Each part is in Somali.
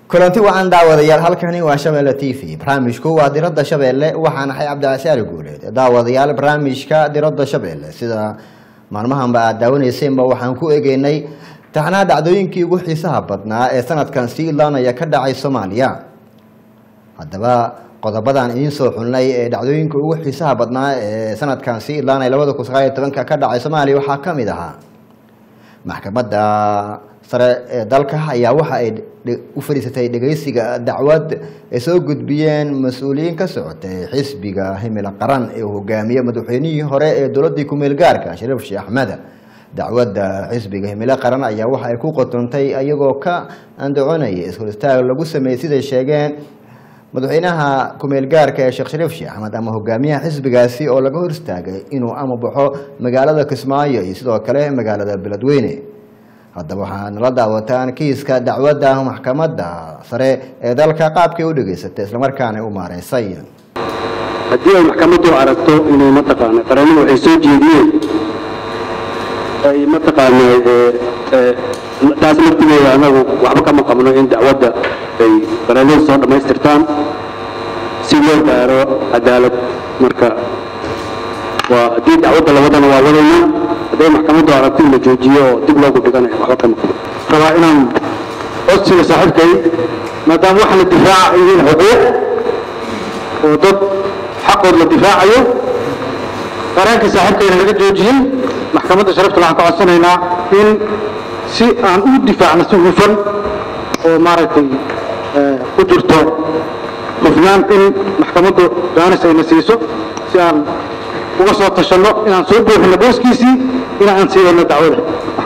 kulanti wacan daawadayaal halkani waa shabeelle t v barnaamijku waa diradda shabeelle waxaan ahay cabdicasaali guuleed daawadayaal barnaamijka diradda shabeelle sida maalmahanba aad daawaneyseenba waxaan ku egeynay taxnaha dhacdooyinkii ugu xiisaha badnaa ee sanadkan sii ilaanaya ka dhacay soomaaliya haddaba qodobadan idiin soo xulnay ee dhacdooyinka ugu xiisaha badnaa ee sanadkan sii ilaanaya labada kun sagaal iyo tobanka ka dhacay soomaaliya waxaa ka mid ahaa maxkamadda sare ee dalka ayaa waxa ay u fadhiisatay dhegeysiga dacwad ay soo gudbiyeen mas-uuliyiin ka socotay xisbiga himila qaran ee uu hogaamiye madaxweynihii hore ee dowladii kumeel gaarka shariif sheekh axmed dacwadda xisbiga himilo qaran ayaa waxa ay ku qotontay iyagoo ka andacoonaya ishor istaag lagu sameeyey siday sheegeen madaxweynaha kumeel gaarka ee sheekh shariif sheekh axmed ama hogaamiyaha xisbigaasi oo laga hor istaagay inuu ama baxo magaalada kismaayo iyo sidoo kale magaalada beledweyne haddaba waxaa nala daawataan kiiska dacwadda maxkamadda sare ee dalka qaabkay u dhegeysatay islamarkaana u maareysay haddii ay maxkamaddu aragto inay mataqaana qareenadu waxay soo jeediyeen ay mataqaana taas laftigeeda anagu waxba kama qabno in dacwadda ay qareenadu soo dhammaystirtaan si loo gaaro cadaalad marka waa haddii dacwadda la wadana waa wadayna hadday maxkamaddu aragto in la joojiyo oo dib loogu dhiganayo waxba kama qabno rabaa inaan codsiga saaxiibkay maadaama waxa la difaaca ay yihiin xuquuq oo dad xaqood la difaacayo qareenka saaxiibkayna laga joojiyey maxkamadda sharafta waxaan ka codsanaynaa in si aan u difaacno si hufan oo maaragtay ku jirto hufnaan in maxkamaddu jaanis ayna siiso si aan uga soo tashanno inaan soo buuxino booskiisii in aan sii wadno dacwada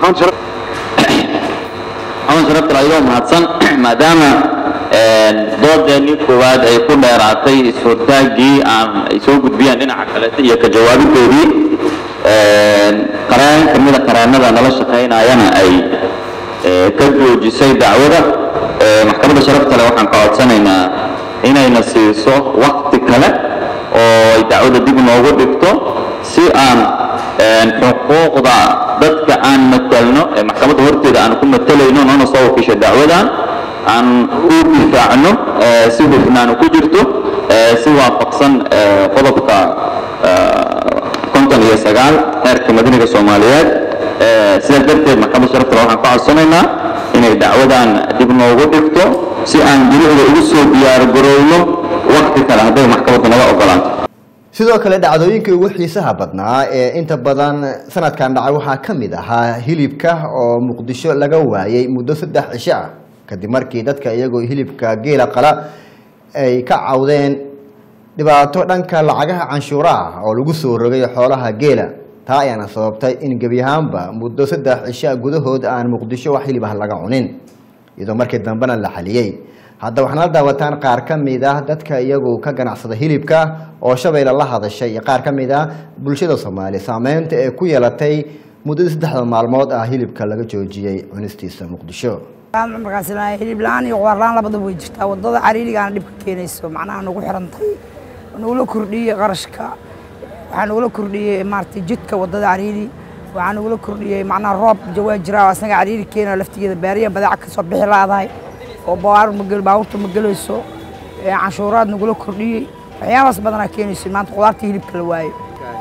aman sharafta ayagoo mahadsan maadaama doodeennii koowaad ay ku dheeraatay is-hortaaggii aan ay soo gudbiyeen dhinaca kaleeta iyo ka jawaabidoodii qareen ka mida qareennada nala shaqaynayana ay ka joojisay dacwada maxkamadda sharafta le waxaan ka codsanaynaa inayna siiso wakti kale oo ay dacwada dib noogu dhigto si aan xuquuqda dadka aan matelno ee maxkamadda horteeda aan ku matelayno noona soo wakiisha dacwadan aan u difaacno si hufnaan ku jirto si waafaqsan qodobka konton iyo sagaal xeerka madaniga soomaaliyeed sidaas darteed maxkamadda sharaftale waxaan ka codsanaynaa inay dacwadan dib noogu dhigto si aan guruhda ugu soo diyaargarowno wakti kale hadday maxkamaddu naga ogolaato sidoo kale dhacdooyinkii ugu xiisaha badnaa ee inta badan sanadkan dhacay waxaa ka mid ahaa hilibka oo muqdisho laga waayay muddo saddex cisho ah kadib markii dadka iyagoo hilibka geela qala ay ka cawdeen dhibaato dhanka lacagaha canshuuraha oo lagu soo rogay xoolaha geela taa ayaana sababtay in gebi ahaanba muddo saddex cisho gudahood aan muqdisho wax hilib ah laga cunin iyadoo markii dambena la xaliyey hadda waxaana la daawataan qaar ka mid ah dadka iyagu ka ganacsada hilibka oo shabeelle la hadashay iyo qaar ka mid ah bulshada soomaaliya saameynta ee ku yeelatay muddadii saddexda maalmood ah hilibka laga joojiyey cunistiisa muqdisho markaas hilib la-aan iyo qudaar la-aan labadaba way jirtaa wadada cariirigaana dhibka keenayso macnaha nagu xirantay nagula kordhiyey qarashka waxaa nagula kordhiyey maaragtay jidka wadada cariiri waxaa nagula kordhiyey macnaha roob jawaa jira oo asaga cariiri keenayo laftigeeda baariya badaaca kasoo bixi laadahay oo baabuurta ma gelayso canshuuraad nagula kordhiyey waxyaabaas badanaa keenayso maanta qudaarta hilibka la waayo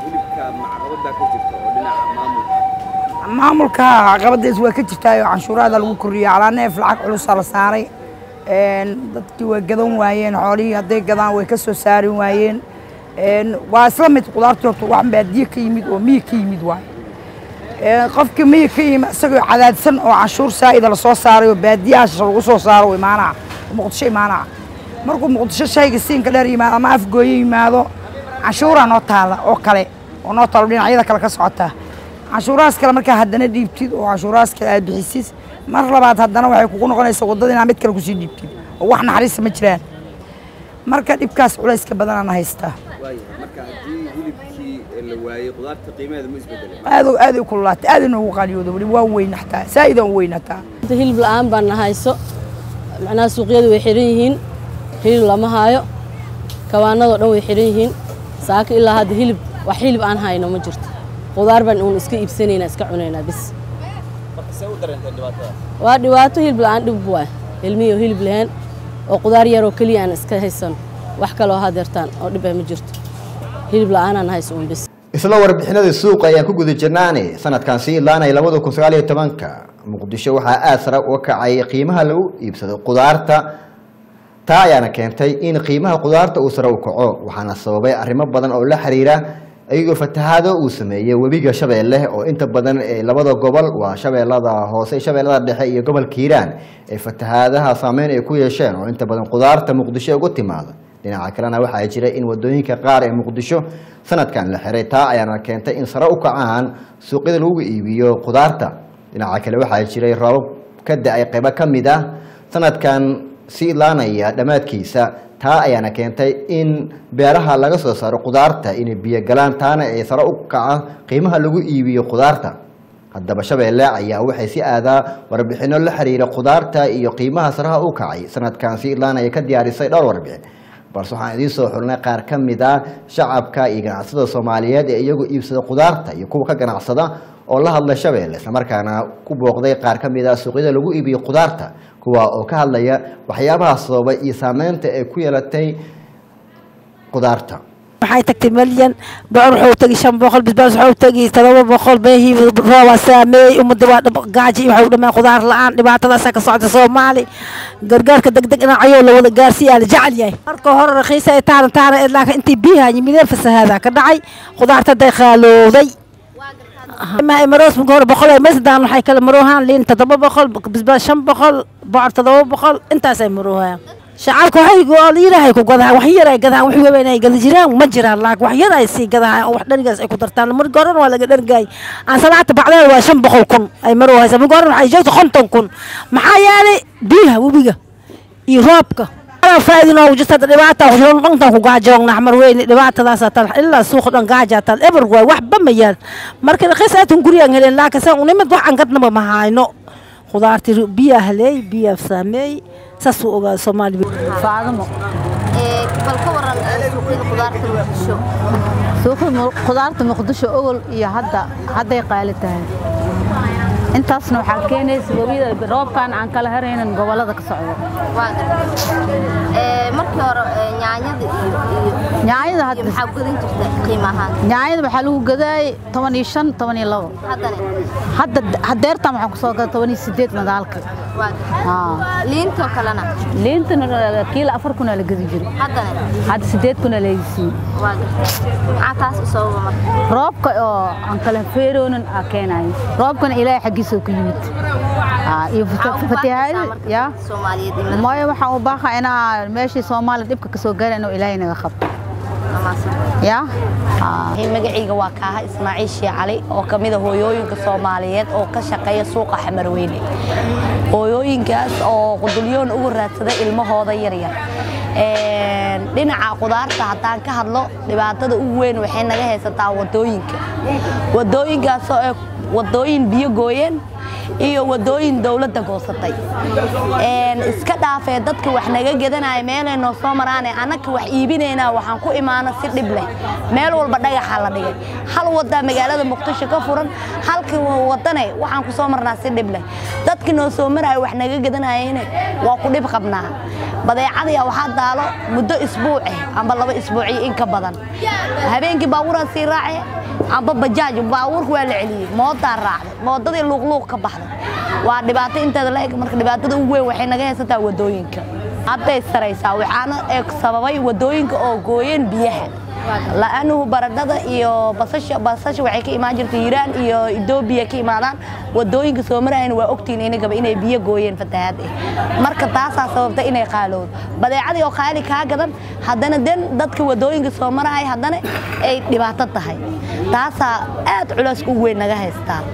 maamulka caqabadaas waa ka jirtaayo canshuuraada lagu kordhiyey calaa neef lacag culusaa la saaray dadkii way gadan waayeen xoolihii hadday gadaan way ka soo saari waayeen waa isla mid qudaartii horta wax baadiye ka yimid oo miyi ka yimid waayo qofkii miyi ka yimid isagoo cadaadsan oo canshuur saa'ida lasoo saaray oo baadiyahaas lagu soo saaro imaanaca muqdisho imaanaca markuu muqdisho shayga siinka dheer yimaado ama afgooyo yimaado canshuuraa noo taala oo kale oo noo taalo dhinacyada kale ka socota canshuurahaas kale markaa haddana dhiibtid oo canshuurahaas kale aad bixisid mar labaad haddana waxay kugu noqonaysaa waddada inaa mid kale kusii dhiibtid oo wax naxariista ma jiraan marka dhibkaas culayska badanana haystaa aad aad u kululaatay aad inoogu qaaliyooda weli waa weyn xataa saa'idaan u weyn hataa hilib la'aan baan nahayso macnaha suuqyadu way xiran yihiin hilib lama haayo kawaanadoo dhan way xiran yihiin saaka ilaa hadda hilib wax hilib aan hayno ma jirto qudaar baan uun iska iibsanaynaa iska cunaynaa bis waa dhibaato hilib la'aan dhib waay ilmihii oo hilib lahayn oo qudaar yaroo keliya aan iska haysano wax kaloo hadeertaan oo dhibay ma jirto hilib la-aanaan hayso un bis isla warbixinada suuqa ayaan ku guda jirnaane sanadkan sii ilaanaya labada kun sagaal iyo tobanka muqdisho waxaa aada sare uga kacay qiimaha lagu iibsado qudaarta taa ayaana keentay in qiimaha qudaarta uu sare u kaco waxaana sababay arrimo badan oo la xiriira iyagoo fatahaado uu sameeyey webiga shabeelle oo inta badan ee labada gobol waa shabeellada hoose shabeellada dhexe iyo gobolka hiiraan ee fatahaadaha saameyn ay ku yeesheen oo inta badan qudaarta muqdisho uga timaada dhinaca kalena waxaa jira in wadooyinka qaar ee muqdisho sanadkan la xiray taa ayaana keentay in sare u kacaan suuqyada lagu iibiyo qudaarta dhinaca kale waxaa jiray roobab ka da-ay qaybo ka mid ah sanadkan si ilaanaya dhammaadkiisa taa ayaana keentay in beeraha laga soo saaro qudaarta inay biyo galaan taana ay sare u kaca qiimaha lagu iibiyo qudaarta haddaba shabeelle ayaa waxay si aadaa warbixino la xiriira qudaarta iyo qiimaha saraha u kacay sanadkan si ilaanaya ka diyaarisay dhowr warbixin balse waxaan idiin soo xulnay qaar ka mid a shacabka iyo ganacsada soomaaliyeed ee iyagu iibsada qudaarta iyo kuwa ka ganacsada oo la hadla shabeelle islamarkaana ku booqday qaar ka mid a suuqyada lagu iibiyo qudaarta kuwa oo ka hadlaya waxyaabaha sababay iyo saameynta ay ku yeelatay qudaarta waxay tagtay malyan bocor wuxuu tagi shan boqol bisbaas wuxuu tagi todoba boqol beehii rooba saameeyey ummadda waa gaaji waxay u dhammaan qudaar la-aan dhibaatadaasa ka socda soomaali gargaarka degdeg dhinacayoo la wada gaarsiiyaa la jecel yahay marka hore rakiisa ay taana taana laakiin intii biyaha yimideen fasahaada ka dhacay qudaarta day khaalowday maroos marka hore boqol ay mesadaan waxay kala maroohaan liin todoba boqol bisbaas shan boqol bocor todoba boqol intaasay maroohaan shacabka waxay ilaahay ku gadahaan wax yar ay gadaan wax weyn ay gada jiraan ma jiraan laakiin wax yar ay sii gadaan wax dharigaas ay ku dartaan marka horena waa laga dhargaay aan salaata bacdeen waa shan boqol kun ay maroo haysa marka horena waxay sheegtay konton kun maxaa yeelay biyaha webiga iyo roobka faa'iido noogu jirta dhibaata dhantan ku gaajoogna xmar weyne dhibaatadaas tal ilaa suuqa dhan gaaja tal eber waay waxba ma yaal marka raqiis aatan gurigaan heleen laakiin san unimid wax aan gadnaba ma hayno khudaartii biyaa haleey biyaa saameey saas uu ogaa soomaali faadamo bal ka waran suuqyada qudaarta muqdisho suuqa qudaarta muqdisho ogol iyo hadda hadday qaali tahay intaasna waxaa keenaysa webiyada roobkan aan kala haraynin gobolada ka socdo waa gartay markii hore yaanyada iyo yaanyada hadda maxaa gudan jirta qiimo ahaan yaanyada waxaa lagu gadaayay toban iyo shan toban iyo labo haddana hadda hadeertan waxaan kusoo gaday toban iyo sideed madaalka waa gartay liintoo kalena liintana kiilo afar kunaa la gadi jiray haddana hadda sideed kunaa laydisiiyey waa gartay maxaa taas u sababa marka roobka oo aan kala feeroonin aa keenayo roobkana ilaahay xaggiisa ku yimid iyo fatahaadi ya soomaaliyeed iyo mooye waxaan u baaqa inaa meeshii soomaaliya dhibka ka soo gaara inuu ilaahay naga qabto ya magacayga waa kaaha ismaaciil shii cali oo ka mid a hooyooyinka soomaaliyeed oo ka shaqeeya suuqa xamarweyne hooyooyinkaas oo qudulyoon ugu raadsada ilmahooda yaryar dhinaca qudaarta haddaan ka hadlo dhibaatada ugu weyn waxay naga haysataa wadooyinka wadooyinkaasoo ay wadooyin biyo gooyeen iyo wadooyin dowladda goosatay iska dhaafee dadka wax naga gadanaya meelay noo soo maraane annaka wax iibinaynaa waxaan ku imaana si dhib leh meel walba dhagaxa la dhigay hal wadaa magaalada muqdisho ka furan halka wadane waxaan ku soo marnaa si dhib leh dadka noo soo maraya wax naga gadanayayne waa ku dhib qabnaa badeecadaya waxaa daalo muddo isbuuc eh amba laba isbuuciyo in ka badan habeenkii baabuuraan sii raace amba bajaaj baabuurka waa la celiyey moodaa raacday moodadii luuqluuq ka baxday waa dhibaato inteeda la eg marka dhibaatada ugu weyn waxay naga haysataa wadooyinka hadday saraysaa waxaana eeg sababay wadooyinka oo gooyeen biyaha la'aanuhu baradhada iyo basasha basasha waxay ka imaan jirtay hiiraan iyo etoobiya ka imaadaan wadooyinka soo marayana waa ogtiin inagaba inay biyo gooyeen fatahaad eh marka taasaa sababta inay qaalowdo badeecadii oo qaali kaa gadan haddana den dadka wadooyinka soo maraya haddana ay dhibaato tahay taasaa aad culays u weyn naga haystaa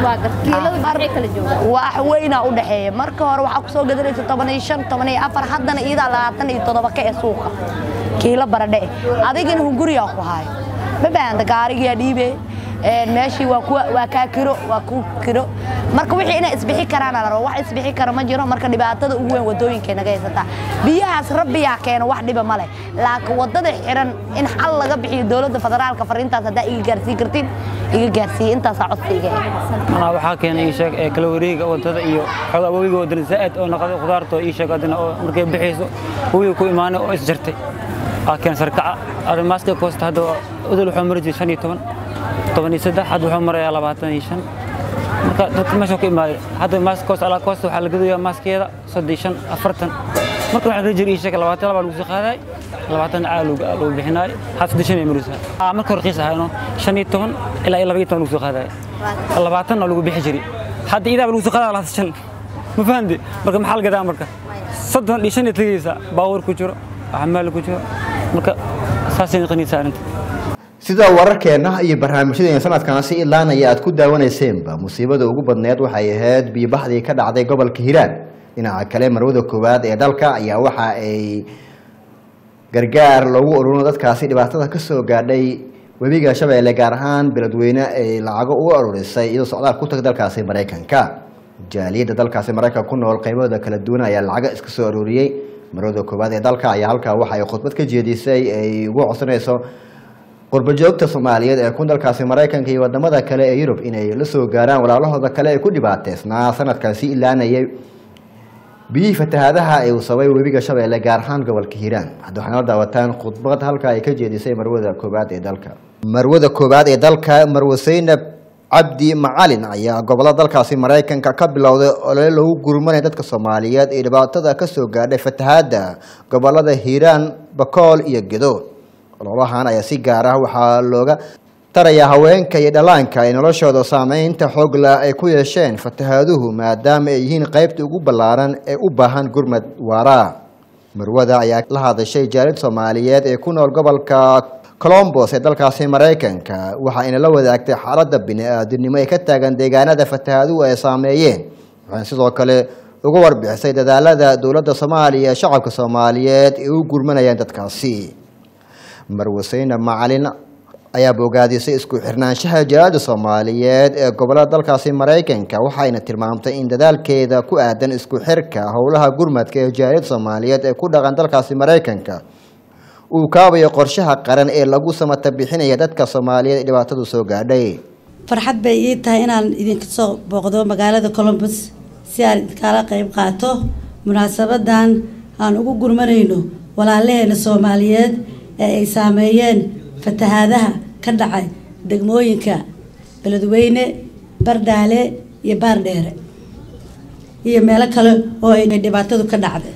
wax weynaa u dhexeeya marka hore waxaa kusoo gadanaysa toban iyo shan toban iyo afar haddana iyadaa labaatan iyo toddoba ka ee suuqa kiilo baradhe eh adigana hunguriyaa ku haayo ma baahanta gaarigiyaa dhiibe meeshii waa kuwa waa kaa kiro waa ku kiro marka wixii inay isbixi karaan la rabo wax isbixi kara ma jiro marka dhibaatada ugu weyn wadooyinkay naga haysataa biyahaas rabbiyaa keena wax dhiba ma leh laakiin wadada xiran in xal laga bixiyo dowladda federaalka fariintaas haddaa iga gaarsiin kartiin iga gaarsiiyey intaasaa codsiga anaa waxaa keenay ii sheeg ee kala wareega wadada iyo xoog awowiga wadada zaa'id oo noqday khudaarta oo ii sheeg adina oo markay bixayso wawiga ku imaanay oo is jartay aa keen sarkaca arrimaaska koosta hadda odol wuxuu mari jiray shan iyo toban toban iyo saddex hadda wuxuu marayaa labaatan iyo shan marka dadka meesha ku imaaday hadda maaska koosta alaa koosta waxaa la gadayaa maaskeeda soddon iyo shan afartan marka waxaa la jiri ii sheeg labaatan labaa lagu soo qaadaay labaatan caa lagu bixinaay had saddex shan ay marisaa marka hore qiis ahaayno shan iyo toban ilaa iyo laba iyo toban lagu soo qaadaay labaatanna lagu bixi jiray hadda idaaba lagu soo qaadaa labaatan shan ma fahamte marka maxaa la gadaa marka soddon iyo shan iyo tegaysa baabuur ku jiro xamaal ku jiro marka saasay noqonaysaa arrinta sida wararkeenna iyo barnaamijyadeena sanadkaasi ilaanaya aad ku daawanayseanba musiibada ugu badneed waxay ahayd biyobaxdii ka dhacday gobolka hiiraan dhinaca kale marwada koowaad ee dalka ayaa waxa ay gargaar loogu ururino dadkaasi dhibaatada ka soo gaadhay webiga shabeelle gaar ahaan beledweyne ay lacago ugu aruurisay iyadoo socdaal ku tag dalkaasi maraykanka jaaliyadda dalkaasi maraykanka ku nool qaybahooda kala duwan ayaa lacago iska soo aruuriyey marwada koowaad ee dalka ayaa halkaa waxa ay khudbad ka jeedisay ay ugu codsanayso qurbajoogta soomaaliyeed ee ku dalkaasi maraykanka iyo wadamada kale ee yurub inay la soo gaaraan walaalahooda kale ee ku dhibaateysnaa sanadkaasi ilaanayay biyihii fatahaadaha ee uu sabay webiga shabeelle gaar ahaan gobolka hiiraan hadda waxaana la daawataan khudbad halka ay ka jeedisay marwada koowaad ee dalka marwada koowaad ee dalka marwe seynab cabdi macalin ayaa gobolada dalkaasi maraykanka ka bilowday olole lagu gurmanaya dadka soomaaliyeed ee dhibaatada kasoo gaadhay fatahaada gobolada hiiraan bakool iyo gedo ololahan ayaa si gaar ah waxaa looga tarayaa haweenka iyo dhallaanka ay noloshooda saameynta xoogla ay ku yeesheen fatahaaduhu maadaama ay yihiin qaybta ugu ballaaran ee u baahan gurmad waara marwada ayaa la hadashay jaalid soomaaliyeed ee ku nool gobolka colombos ee dalkaasi maraykanka waxa ayna la wadaagtay xaaladda bini-aadinimo ee ka taagan deegaanada fatahaaduhu ay saameeyeen waxayna sidoo kale uga warbixisay dadaalada dowladda soomaaliya ee shacabka soomaaliyeed ee u gurmanayaan dadkaasi marwaseyne macalin ayaa bogaadisay isku xirnaanshaha jaalada soomaaliyeed ee gobolada dalkaasi maraykanka waxayna tilmaamtay in dadaalkeeda ku aadan isku xirka howlaha gurmadka ee jaaliyada soomaaliyeed ee ku dhaqan dalkaasi maraykanka uu kaabayo qorshaha qaran ee lagu samata bixinaya dadka soomaaliyeed ee dhibaatadu soo gaadhay farxad bay ii tahay inaan idinka soo booqdo magaalada colombus si aan idinkala qayb qaato munaasabadan aan ugu gurmanayno walaalaheena soomaaliyeed ee ay saameeyeen fatahaadaha ka dhacay degmooyinka beledweyne bardhaale iyo baardheere iyo meelo kale oo ay dhibaatadu ka dhacday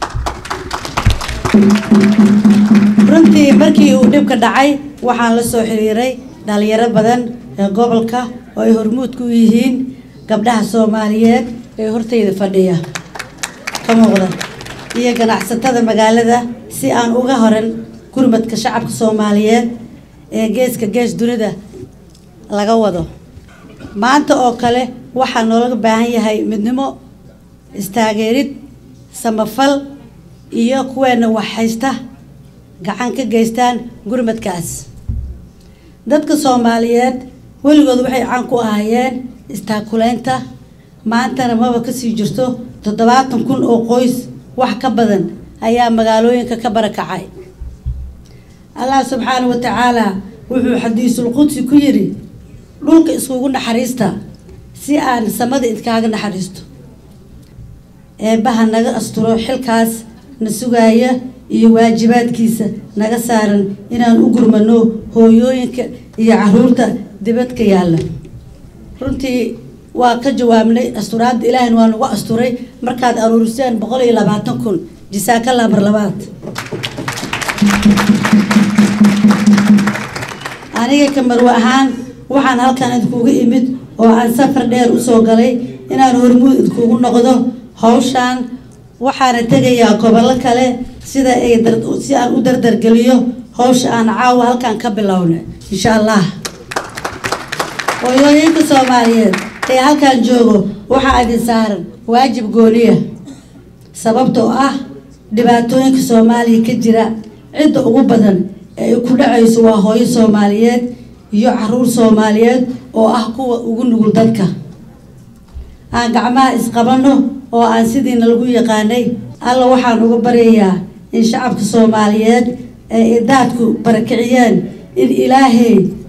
runtii markii uu dhibka dhacay waxaan la soo xiriiray dhalinyaro badan ee gobolka oo ay hormuud ku yihiin gabdhaha soomaaliyeed ee hortayda fadhiya ka muuqda iyo ganacsatada magaalada si aan uga horan gurmadka shacabka soomaaliyeed ee geeska gees dunida laga wado maanta oo kale waxaa noolaga baahan yahay midnimo istaageerid samafal iyo kuweena wax haysta gacan ka geystaan gurmadkaas dadka soomaaliyeed weligood waxay caan ku ahaayeen istaakuleynta maantana maba kasii jirto toddobaatan kun oo qoys wax ka badan ayaa magaalooyinka ka barakacay allah subxaana wa tacaala wuxuu xadiisul qudsi ku yidhi dhulka iskugu naxariista si aan samada idkaaga naxariisto eebbaha naga asturo xilkaas na sugaaya iyo waajibaadkiisa naga saaran inaan u gurmano hooyooyinka iyo caruurta dibadka yaalla runtii waa ka jawaabnay asturaadda ilaahina waa nagu asturay markaad aruuriseen boqol iyo labaatan kun jisaakalla mar labaad aniga ka marwe ahaan waxaan halkan idinkugu imid oo aan safar dheer usoo galay inaan hormuud idinkugu noqdo hawshaan waxaana tegayaa gobollo kale sida ay si aan u dardargeliyo hawsha aan caawa halkan ka bilowna insha allah hooyooyinka soomaaliyeed ee halkan joogo waxaa idin saaran waajib gooniya sababtoo ah dhibaatooyinka soomaaliya ka jira cidda ugu badan ee ay ku dhacayso waa hooyo soomaaliyeed iyo caruur soomaaliyeed oo ah kuwa ugu nugul dadka aan gacmaha isqabanno oo aan sidiina lagu yaqaanay alla waxaan uga baryayaa in shacabka soomaaliyeed ee idaadku barakiciyeen in ilaahay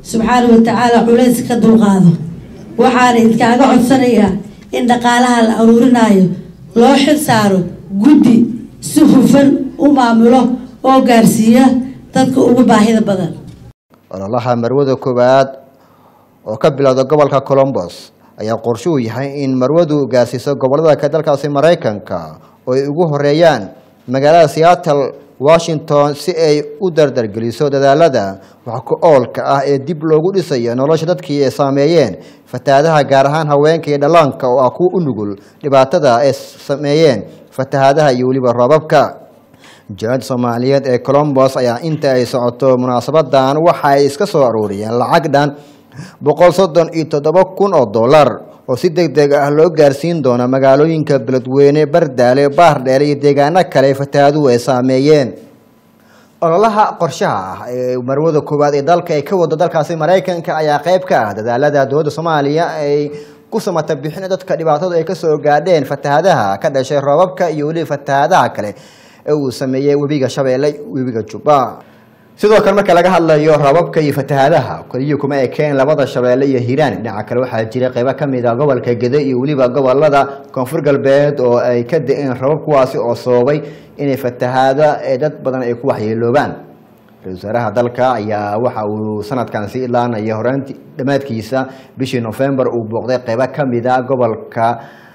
subxaana wa tacaala culays ka dulqaado waxaana idkaaga codsanayaa in dhaqaalaha la aruurinaayo loo xil saaro guddi si hufan u maamulo oo gaarsiiya dadka ugu baahida badan ololaha marwada koowaad oo ka bilowda gobolka colombos ayaa qorshe uu yahay in marwadu gaarsiiso gobolada ka dalkaasi maraykanka oo ay ugu horeeyaan magaalada seattle washington si ay u dardargeliso dadaalada wax ku oolka ah ee dib loogu dhisayo nolosha dadkii ay saameeyeen fatahaadaha gaar ahaan haweenka iyo dhallaanka oo ah kuwa u nugul dhibaatada ay sameeyeen fatahaadaha iyo weliba roobabka jaalada soomaaliyeed ee colombos ayaa inta ay socoto munaasabadan waxa ay iska soo aruuriyeen lacag dhan boqol soddon iyo toddoba kun oo dollar oo si deg deg ah loo gaarsiin doono magaalooyinka beledweyne bardaale baardheer iyo deegaano kale fatahaaduhu ay saameeyeen ololaha qorshaha ah ee marwada koowaad ee dalka ay ka wado dalkaasi maraykanka ayaa qayb ka ah dadaalada dowladda soomaaliya ay ku samata bixin dadka dhibaatadu ay kasoo gaadheen fatahaadaha ka dhashay roobabka iyo weliba fatahaadaha kale ee uu sameeyey webiga shabeelle webiga jubba sidoo kale marka laga hadlayo roobabka iyo fatahaadaha keliya kuma ekeen labada shabeelle iyo hiiraan dhinaca kale waxaa jira qaybo kamid ah gobolka gede iyo weliba gobolada koonfur galbeed oo ay ka da-een roobab kuwaasi oo sababay inay fatahaada ee dad badan ay ku waxyeeloobaan ra-isul wasaaraha dalka ayaa waxa uu sanadkan sii ilaanaya horaanti dhammaadkiisa bishii novembar uu booqday qaybo kamid a gobolka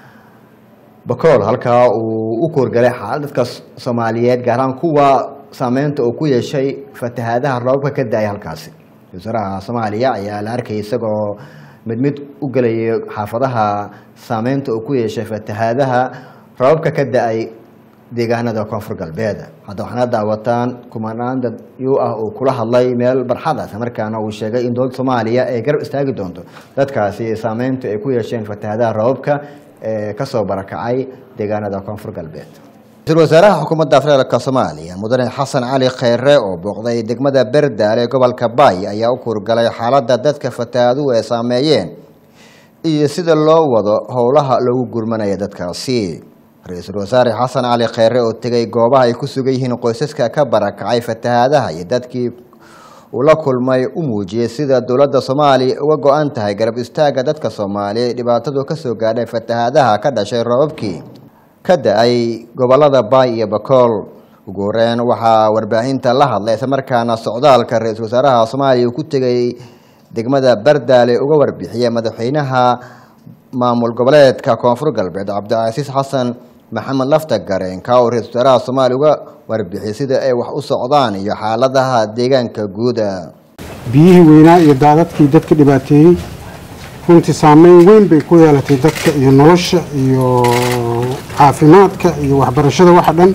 bakool halkaa uu u koorgalay xaalad dadka soomaaliyeed gaar ahaan kuwa saameynta uu ku yeeshay fatahaadaha roobabka ka da-ay halkaasi ra-isul wasaaraha soomaaliya ayaa la arkayay isagoo mid mid u gelayay xaafadaha saameynta uu ku yeeshay fatahaadaha roobabka ka da-ay deegaanada koonfur galbeed hadda waxaana daawataan kumanaan dad yu ah uu kula hadlay meel barxad ah markaana uu sheegay in dowladda soomaaliya ay garab istaagi doonto dadkaasi saameynta ay ku yeesheen fatahaadaha roobabka ee kasoo barakacay deegaanada koonfur galbeed ra-isul wasaaraha xukuumadda federaalka soomaaliya mudane xasan cali kheyre oo booqday degmada berdaal ee gobolka baay ayaa u kurgalay xaaladda dadka fatahaaduhu ay saameeyeen iyo sida loo wado howlaha loogu gurmanaya dadkaasi ra-iisul wasaare xasan cali kheyre oo tegay goobaha ay ku sugan yihiin qoysaska ka barakacay fatahaadaha iyo dadkii uu la kulmay u muujiyey sida dowladda soomaaliya uga go-an tahay garab istaagga dadka soomaaliya dhibaatadu kasoo gaadhay fatahaadaha ka dhashay roobabkii ka da-ay gobolada baay iyo bakool ugu horeyn waxaa warbaahinta la hadlay islamarkaana socdaalka ra-iisul wasaaraha soomaaliya uu ku tegay degmada bardaale uga warbixiyay madaxweynaha maamul goboleedka koonfur galbeed cabdicasiis xasan maxamed lafta gareenka oo ra-isul wasaaraha soomaaliya uga warbixiyay sida ay wax u socdaan iyo xaaladaha deegaanka guuda biyihii weynaa iyo daadadkii dadka dhibaateeyey runtii saameyn weyn bay ku yeelatay dadka iyo nolosha iyo caafimaadka iyo waxbarashada waxa dhan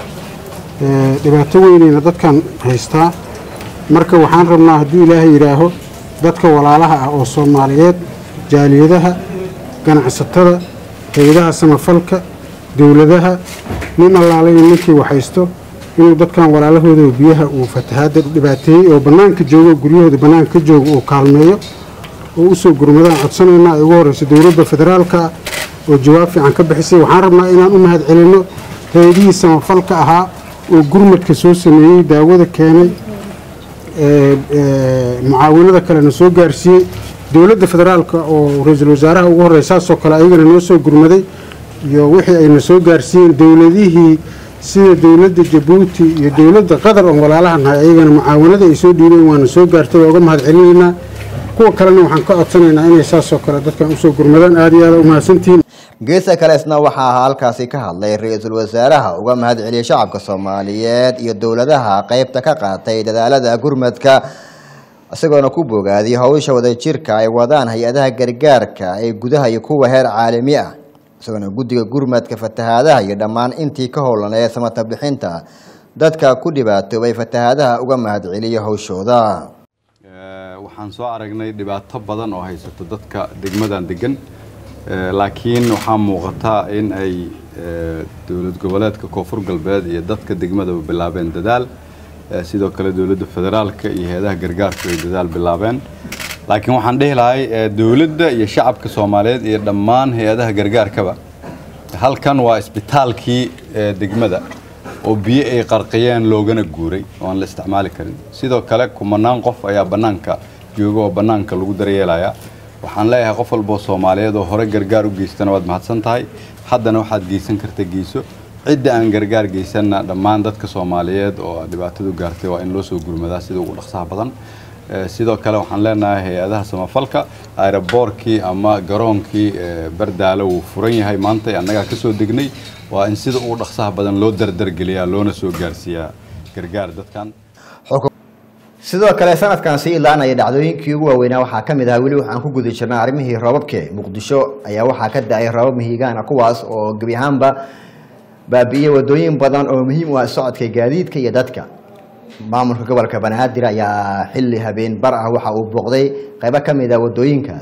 dhibaato weynayna dadkan haystaa marka waxaan rabnaa hadduu ilaahay yidhaaho dadka walaalaha ah oo soomaaliyeed jaaliyadaha ganacsatada hay-adaha samafalka dowladaha nin allaalayo ninkii waxhaysto inuu dadkan walaalahooda biyaha uu fatahaada dhibaateeyey oo bannaanka joogo guryahooda bannaanka ka jooga uu kaalmeeyo oo usoo gurmadaan codsanaynaa ay ugu horeyso dowladda federaalka oo jawaab fiican ka bixisay waxaan rabnaa inaan u mahad celinno hay-adihii samafalka ahaa oo gurmadka soo sameeyey daawada keenay mucaawinada kalena soo gaarsiiyey dowladda federaalka oo ra-iisul wasaaraha ugu horey saasoo kale ayagana noo soo gurmaday iyo wixii ayna soo gaarsiiyeen dowladihii sida dowladda jabuuti iyo dowladda qatar oon walaalaha nahay ayagana mucaawinada ay soo dhiibeen waana soo gaartay waa uga mahad celinaynaa kuwa kalena waxaan ka codsanaynaa inay saasoo kale dadkan usoo gurmadaan aada iyo aada u mahadsantihiin geesa kale isna waxaa halkaasi ka hadlay ra-iisul wasaaraha uga mahad celiyay shacabka soomaaliyeed iyo dowladaha qeybta ka qaatay dadaalada gurmadka isagoona ku bogaadiyay howsha wadajirka ay wadaan hay-adaha gargaarka ee gudaha iyo kuwa heer caalami ah isagoona guddiga gurmadka fatahaadaha iyo dhammaan intii ka howlaneed samata bixinta dadka ku dhibaatoobay fatahaadaha uga mahad celiyay howshooda waxaan soo aragnay dhibaato badan oo haysato dadka degmadan degan laakiin waxaa muuqata in ay dowlad goboleedka koonfur galbeed iyo dadka degmadaba bilaabeen dadaal sidoo kale dowladda federaalka iyo hay-adaha gargaarku ay dadaal bilaabeen laakiin waxaan dhihi lahay dowladda iyo shacabka soomaaliyeed iyo dhammaan hay-adaha gargaarkaba halkan waa isbitaalkii degmada oo biyo ay qarqiyeen loogana guuray oo aan la isticmaali karin sidoo kale kumanaan qof ayaa bannaanka jooga oo bannaanka lagu daryeelaya waxaan leeyahay qof walboo soomaaliyeed oo hore gargaar u geystana waad mahadsan tahay haddana waxaad geysan karta geyso cidda aan gargaar geysanna dhammaan dadka soomaaliyeed oo dhibaatadu gaartay waa in loo soo gurmadaa sida ugu dhaqsaha badan sidoo kale waxaan leenahay hay-adaha samafalka aeroboorkii ama garoonkii bardaalo wuu furan yahay maanta annagaa ka soo degnay waa in sida ugu dhaqsaha badan loo dardargeliyaa loona soo gaarsiiyaa gargaar dadkan sidoo kale sanadkan sii ilaanaya dhacdooyinkii ugu waaweynaa waxaa ka mid ahaa weli waxaan ku guda jirnay arrimihii roobabke muqdisho ayaa waxaa ka da-ay roobab mihigaana kuwaas oo gebi ahaanba baabi'iyey wadooyin badan oo muhiim u ah socodka gaadiidka iyo dadka maamulka gobolka banaadir ayaa xilli habeen bar ah waxa uu booqday qaybo ka mid ah wadooyinkaas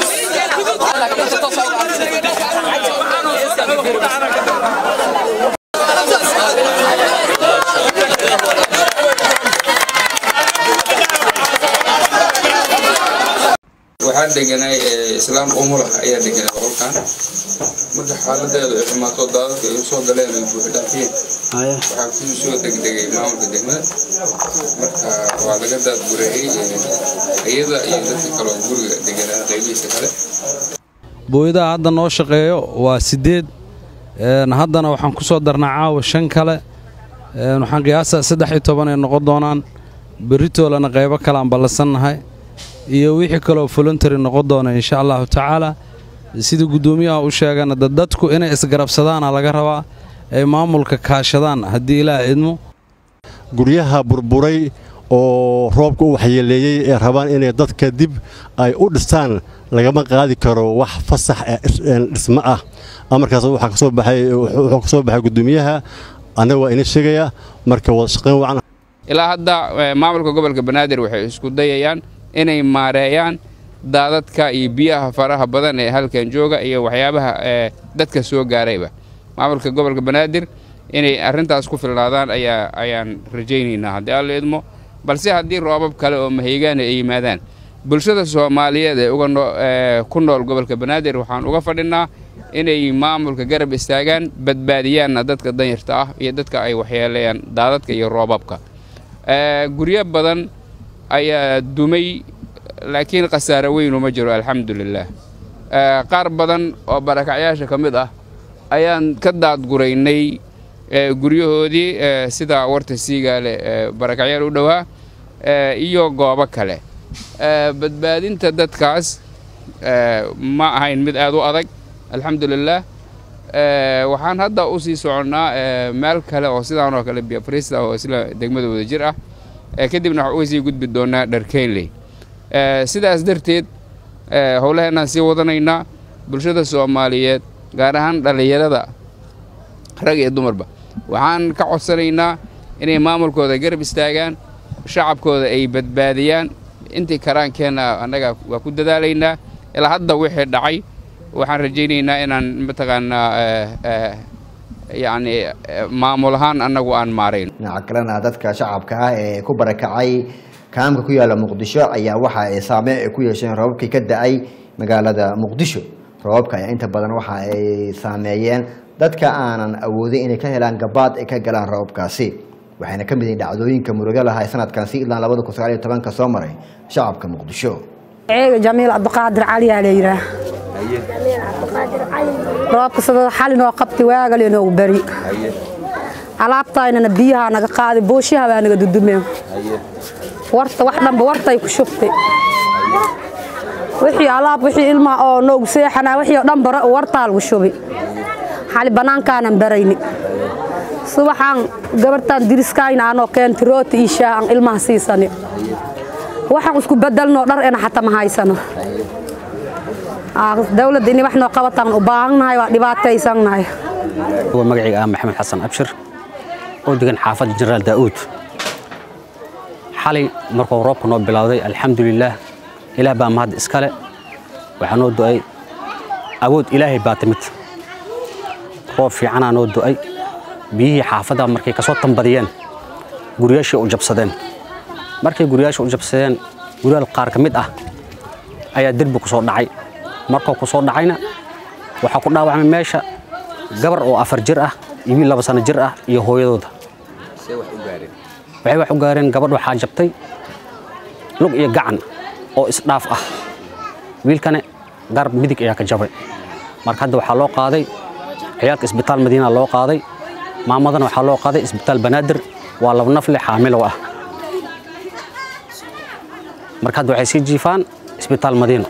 waxaan deganay islaam umulah ayaa deganay qolkan marka xaaladeedu ay xumaato daadadka ay soo galeen ay buuxdhaafiyeen waxaa kusii soo degdegay maamulka degmada marka waa laga daadgureeyey iyada iyo dadka kaloo guriga deganaa qaybihiisa kale booyadaha hadda noo shaqeeyo waa siddeed haddana waxaan ku soo darnaa caawa shan kale waxaan qiyaasaa saddex iyo toban ay noqon doonaan beritoolana qaybo kale aan ballansannahay iyo wixii kaloo voluntary noqon doona insha allahu tacaala sida guddoomiyaha u sheegana dadku inay isgarabsadaana laga rabaa ay maamulka kaashadaan haddii ilaah idmo guryaha burburay oo roobka u waxyeeleeyey ee rabaan inay dadka dib ay u dhistaan lagama qaadi karo wax fasax dhismo ah amarkaas waxaa kasoo baxay wuxuu ka soo baxay guddoomiyaha annaga waa ina sheegaya marka wada shaqayn wacan ilaa hadda maamulka gobolka banaadir waxay isku dayayaan inay maareeyaan daadadka iyo biyaha faraha badan ee halkan jooga iyo waxyaabaha dadka soo gaarayba maamulka gobolka banaadir inay arrintaas ku filnaadaan ayaa ayaan rajaynaynaa haddii alla idmo balse haddii roobab kale oo mahaygaana ay yimaadaan bulshada soomaaliyeed ee ku nool gobolka banaadir waxaan uga fadhinaa inay maamulka garab istaagaan badbaadiyaanna dadka danyarta ah iyo dadka ay waxyeeleeyaan daadadka iyo roobabka guryo badan ayaa dumay laakiin khasaare weynu ma jiro alxamdulilaah qaar badan oo barakacyaasha ka mid ah ayaan ka daadguraynay guryahoodii sida warta siigaale barakacyaal u dhowaa iyo goobo kale badbaadinta dadkaas ma ahayn mid aad u adag alxamdulilaah waxaan hadda u sii soconnaa meel kale oo sidaan oo kale biafrista oo isla degmada wada jir ah kadibna waxaan uga sii gudbi doonaa dharkeynley sidaas darteed howlaheenaan sii wadanaynaa bulshada soomaaliyeed gaar ahaan dhallinyarada rag iyo dumarba waxaan ka codsanaynaa inay maamulkooda garab istaagaan shacabkooda ay badbaadiyaan intii karaankeenna annaga waa ku dadaalaynaa ilaa hadda wixii dhacay waxaan rajaynaynaa inaan mataqaanaa yacni maamul ahaan annagu aan maarayn dhinaca kalena dadka shacabka ah ee ku barakacay kaamka ku yaala muqdisho ayaa waxa ay saameyn ay ku yeesheen roobabkii ka da-ay magaalada muqdisho roobabka ayaa inta badan waxa ay saameeyeen dadka aanan awoodin inay ka helaan gabaad ay ka galaan roobabkaasi waxayna ka mid yihiin dhacdooyinka murugo lahaa ee sanadkan si ilaa labada kun sagaal iyo tobanka soo maray shacabka muqdisho ceega jamiil cabdiqaadir cali aa la yidhaah roobka sida xalinoo qabti waagaleenoogu beri alaabtaynana biyahaa naga qaaday booshaha baa naga dudumeen warta wax dhanba wartay ku shubtay wixii alaab wixii ilmaha oo noogu seexanaa wixii oo dhan bara wartaa lagu shubi xali bannaankaanan barayni subaxaan gabartaan diriskayna anoo keenti rooti ii shaah aan ilmaha siisani waxaan isku bedelnoo dhar ena xataa ma haysano dawladda inay wax noo qabataan u baahannahay waa dhibaataysannahay magacayga ah maxamed xasan abshir oo degan xaafadda jenaraal daa'uud xalay markuu roobka noo bilowday alxamdulilaah ilaah baa mahad iskale waxaa noo do'ay awood ilaahay baa timid roob fiicanaa noo do'ay biyihii xaafadda markay ka soo tambadiyeen guryaashii u jabsadeen markay guryaasha u jabsadeen guryaal qaar ka mid ah ayaa derbi ku soo dhacay markuu ku soo dhacayna waxaa ku dhaawacmay meesha gabar oo afar jir ah iyo wiil laba sano jir ah iyo hooyadooda waxay wax u gaareen gabadh waxaa jabtay lug iyo gacan oo isdhaaf ah wiilkane garab midig ayaa ka jabay marka hadda waxaa loo qaaday ciyaalka isbitaal madiina loo qaaday maamadana waxaa loo qaaday isbitaal banaadir waa laba nafle xaamilow ah marka hadda waxay sii jiifaan isbitaal madiino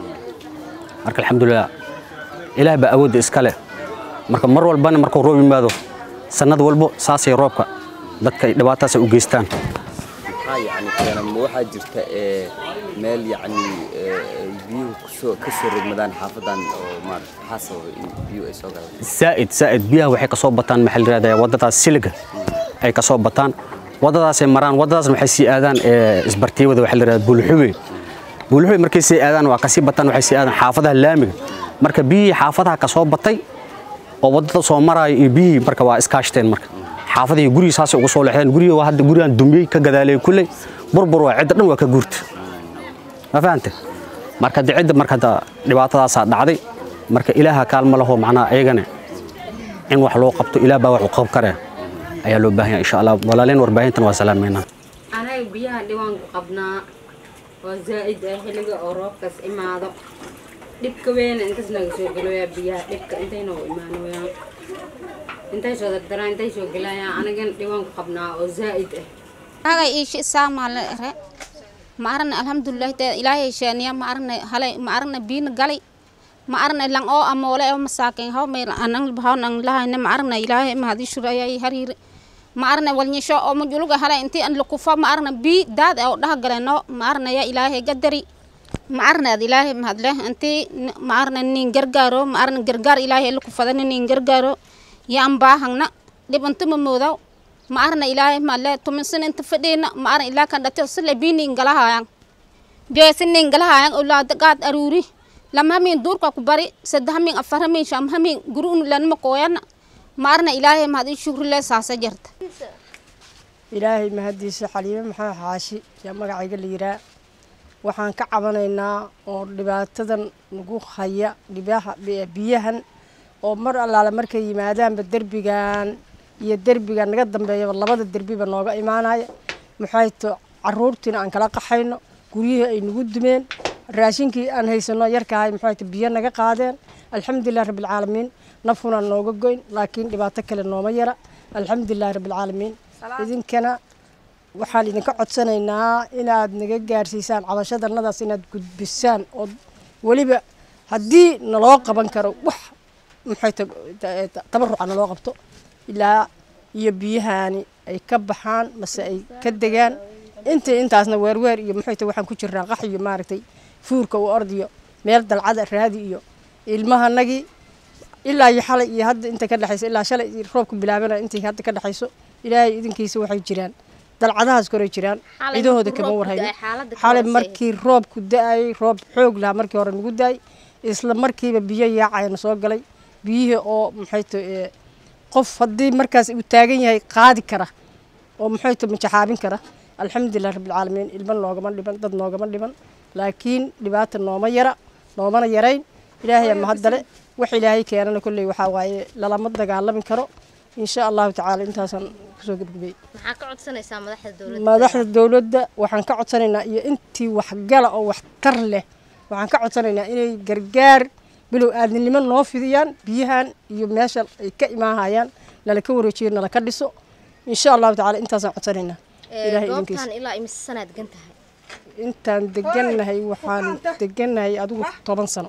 marka alxamdulilah ilaah baa awoodda iska leh marka mar walbana markuu roob yimaado sannad walbo saasay roobka dadka dhibaataas u geystaan maxaa yacni keena ma waxaa jirta ee meel yacni ee, ay biyuhu kusoo ka soo rogmadaan xaafadan oo maarata maxaa sababay in biyuhu ay soo galaan zaa'id zaa'id biyaha waxay ka soo bataan maxaa la yidhahdaa waddadaas siliga ay ka soo bataan waddadaasay maraan waddadaasna waxay sii aadaan ee, isbartiibada waxaa la yidhahdaa buulxube buulxube markay sii aadaan waa kasii bataan waxay sii aadaan xaafadaha laamiga marka biyihii xaafadaha ka soo batay oo waddada soo maraayo iyo biyihii marka waa iskaashteen marka xaafadihii gurigii saasay ugu soo leexdeen gurigii waa hadda gurigan dumiyey ka gadaalay kulley burbur waa cidda dhan waa ka guurta ma fahante marka de cidda marka hadda dhibaatadaasaa dhacday marka ilaaha kaalma laho macnaha ayagana in wax loo qabto ilaah baa wax u qab kare ayaa loo baahan yahay insha allah walaaleen warbaahintan waa salaameynaa anaga biyaha dhiwaanku qabnaa waa zaa'id ah xilliga oo roobkaas imaado dhibka weyna intaas naga soo geloyaa biyaha dhibka intay noogu imaanoyaan intay soo dardaraan intay soo gelayaan anagana dhiwaanku qabnaa oo zaa'id ah anaga iishi isaamaale ere ma aragna alxamdulilah te ilaahay sheeniya ma aragna hale ma aragna biina galay ma aragna lang oo amoole oo masaakin haw may anang bahaw nang lahayna ma aragna ilaahay ma hadii shura ayay hariir ma aragna walnyasho oo mujuluga hale intii an lukufa ma aragna bi daad oo dhaha galeno ma aragna ya ilaahay gadari ma aragna ad ilaahay ma hadle intii ma aragna nin gargaaro ma aragna gargaar ilaahay lukufadana nin gargaaro ya ambaahangna dhibanta ma moodaw ma arna ilaahay malle tuminsin inta fadhiina ma arna ilaa kan dhate sile biini ingalahayan biyoysin ingalahayan ulaada qaad aruuri lama hamin duurka ku bari saddex hamin afar hamin sham hamin guri unu lanma kooyana ma arna ilaahay mahad i shukri le saasa jarta ilaahay mahadiisa xaliime maxaa xaashi yaa magacayga la yiraa waxaan ka cabanaynaa oo dhibaatadan nagu haya dhibaha biyahan oo mar allaale markay yimaadaanba derbigan iyo derbiga naga dambeeyaba labada derbiba nooga imaanaya maxay to caruurtiina aan kala qaxayno guryihii ay nagu dumeen raashinkii aan haysano yarkahay maxay to biyo naga qaadeen alxamdulilah rabbilcaalamiin nafuna nooga goyn laakiin dhibaato kale nooma yara alxamdulilah rabbilcaalamiin idinkana waxaan idinka codsanaynaa inaad naga gaarsiisaan cabashadanadaas inaad gudbisaan oo weliba haddii naloo qaban karo wax maxay to tabaruca naloo qabto ilaa iyo biyahaani ay ka baxaan mase ay ka degaan intii intaasna weerweer iyo maxay tahay waxaan ku jirnaa qax iyo maaragtay fuurka u ordiyo meel dalcada raadi iyo ilmahanagii ilaa iyo xalay iyo hadda inta ka dhexayso ilaa shalay roobku bilaabana intii hadda ka dhexayso ilaahay idinkiisa waxay jiraan dalcadahaas koray jiraan cidahooda kama warhayno xalay markii roobku da-ayay roob xoog lahaa markii hore nagu da-ay isla markiiba biyo yaacayana soo galay biyihii oo maxay tahay qof haddii markaas uu taagan yahay qaadi kara oo muxuu ta majaxaabin kara alxamdulilah rabbilcaalamiin ilmo noogama dhiban dad noogama dhiban laakiin dhibaata nooma yara noomana yarayn ilaahay ama haddale wax ilaahay keenana kolley waxaa waaye lalama dagaalami karo insha allahu tacaala intaasaan kusoo gebgabay maxaa ka codsanaysaa madaxda dowladda madaxda dowladda waxaan ka codsanaynaa iyo intii waxgala oo waxtar leh waxaan ka codsanaynaa inay gargaar bilow aadnimo noo fidiyaan biyahan iyo meesha ay ka imaahayaan nala ka wareejiyo nala ka dhiso insha allahu tacaala intaasaan codsanaynaa ilaahay idinkiisa goobtan ilaa imise sanaad gan tahay intaan degannahay waxaan degannahay adigu toban sano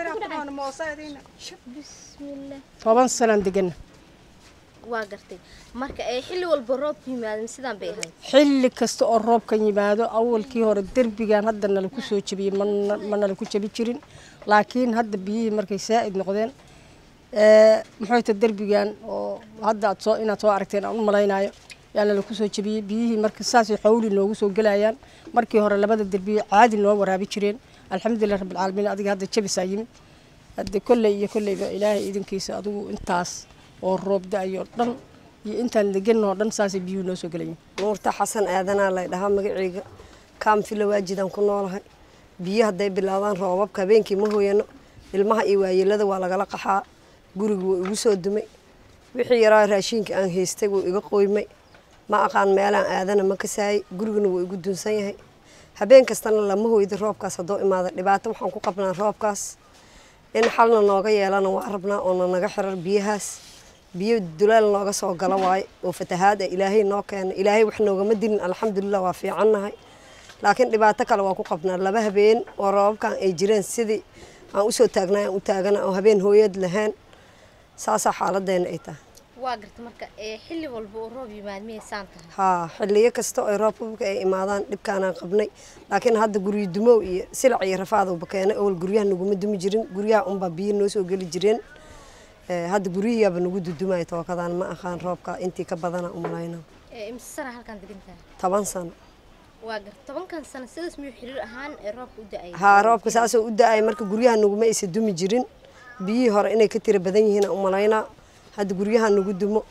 toban sanaan deganna waa gartay marka ee xilli walba roobku yimaadin sidaan bay ahayd xilli kasta oo roobkan yimaado awalkii hore derbigan hadda nala ku soo jebiyey mana ma nala ku jebi jirin laakiin hadda biyihii markay saa'id noqdeen muxuu ta derbigan oo hadda aad soo inaad soo aragteen aan u malaynayo yaa nala ku soo jebiyey biyihii marka saasay xawli noogu soo gelayaan markii hore labada derbiye caadi noo waraabi jireen alxamdulilah rabbilcaalamiin adiga hadda jebisaa yimid hadde kolley iyo kolleyba ilaahay idinkiisa adigu intaas oo roob da-ayoo dhan iyo intaan deganoo dhan saasay biyuhu noo soo gelayiin nuurta xasan aadanaa lay dhahaa magaceyga kaamfila waajidaan ku noolahay biyo hadday bilaabaan roobabka habeenkii ma hooyano ilmaha iyo waayelada waa lagala qaxaa gurigu wuu igu soo dumay wixii yaraa raashiinka aan haystay wuu iga qoymay ma aqaan meelaan aadana ma kasaayay guriguna wuu igu dunsan yahay habeen kastana lama hoydo roobkaas haddoo imaada dhibaato waxaan ku qabnaa roobkaas in xalna nooga yeelana waa rabnaa oona naga xirar biyahaas biyo dulaal nooga soo gala waaye oo fatahaad ah ilaahay noo keena ilaahay wax noogama dilin alxamdulilah waa fiicannahay laakiin dhibaato kale waa ku qabnaa laba habeen oo roobabkan ay jireen sidii aan usoo taagnay aan u taagana oo habeen hooyad lahayn saasaa xaaladeena ay tahay waa garta marka ee xilli walba oo roob yimaad miyay saan tahay haa xilliyo kasta oo roobabka ay imaadaan dhibkaanaan qabnay laakiin hadda guryo dumow iyo silac iyo rafaadowba keenay awal guryaha naguma dumi jirin guryaha unbaa biyo noo soo geli jireen Ee, hadda guryihiyaaba nagu dudumaya tookadaan ma aqaan roobka intii ka badana umalayna ee imse sana halkan degan tahay toban sano waa garta tobankan sano sidaas miyuu xiriir ahaan ee roobka u da-ay haa roobka saasoo u da-ay marka guryaha naguma aysa dumi jirin biyihii hore inay ka tira badan yihiin aan umalaynaa hadda guryaha nagu dumo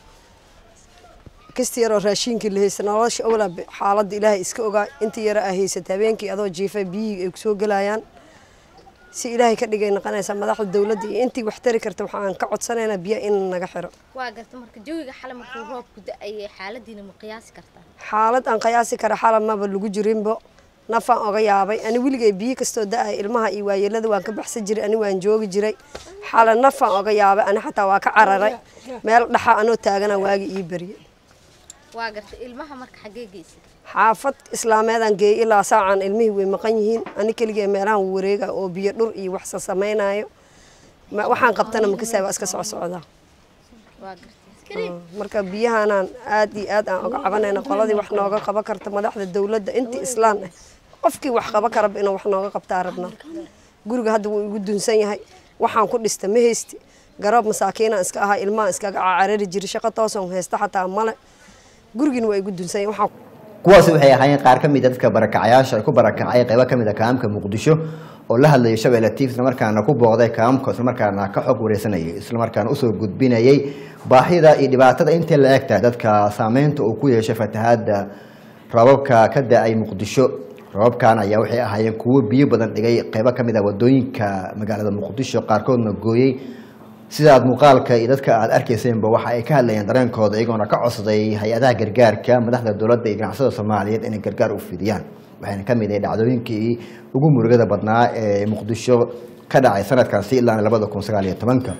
kasta yaroo raashiinkii la haysta nolosha owlaa xaaladda ilaahay iska ogaa intii yara aa haysata habeenkii adoo jiifa biyihii ay kusoo gelayaan si ilaahay ka dhigay noqonaysaa madaxda dowladda iyo intii wax tari karta waxaan ka codsanaynaa biyaha in naga xiro waa garta marka jawiga xale markuu roobku da-ayay xaaladiina ma qiyaasi kartaa xaalad aan qiyaasi kara xalab maba lagu jirinbo nafaan oga yaabay ani weligay biyo kastoo da-ay ilmaha iyo waayeelada waan ka baxsan jiray ani waan joogi jiray xala nafaan oga yaabay ani xataa waa ka cararay meel dhaxa anoo taagana waagi ii berye waa garta ilmaha marka xaggee geysa xaafad islaameedaan geeyey ilaa saacan ilmihii way maqan yihiin ani keligee meelahan wareega oo biyo dhur iyo wax sasamaynayo Ma- waxaan qabtana makasaa waa iska socsocdaa waa garta Ah, marka biyahanaan aad iyo aad aan oga cabanayna qoladii wax nooga qaban karta madaxda dowladda intii islaan ah qofkii wax qaban karaba inuu wax nooga qabtaa rabnaa guriga hadda wuu igu dunsan yahay waxaan ku dhista ma haysti garoob masaakiinaan iska ahaa ilmahan iskaga carari jiri shaqo toosan haysta xataa male gurigiina waa igu dunsan yahay waxaan kuwaasi waxay ahaayeen qaar ka mid a dadka barakacayaasha ay ku barakacay qaybo ka mid a kaamka muqdisho oo la hadlayay shabeelle tv islamarkaana ku booqday kaamka islamarkaana ka xog wareysanayay islamarkaana usoo gudbinayay baahida iyo dhibaatada intay la eg tahay dadka saameynta uu ku yeeshay fatahaada roobabka ka da-ay muqdisho roobabkan ayaa waxay ahaayeen kuwo biyo badan dhigay qaybo ka mid a wadooyinka magaalada muqdisho qaarkoodna gooyey sidaad muuqaalka iyo dadka aad arkayseenba waxa ay ka hadlayeen dareenkooda iyagoona ka codsaday hay-adaha gargaarka madaxda dowladda iyo ganacsada soomaaliyeed inay gargaar u fidiyaan waxayna ka mid ahay dhacdooyinkii ugu murugada badnaa ee muqdisho ka dhacay sanadkaasi ilaa labada kun sagaal iyo tobanka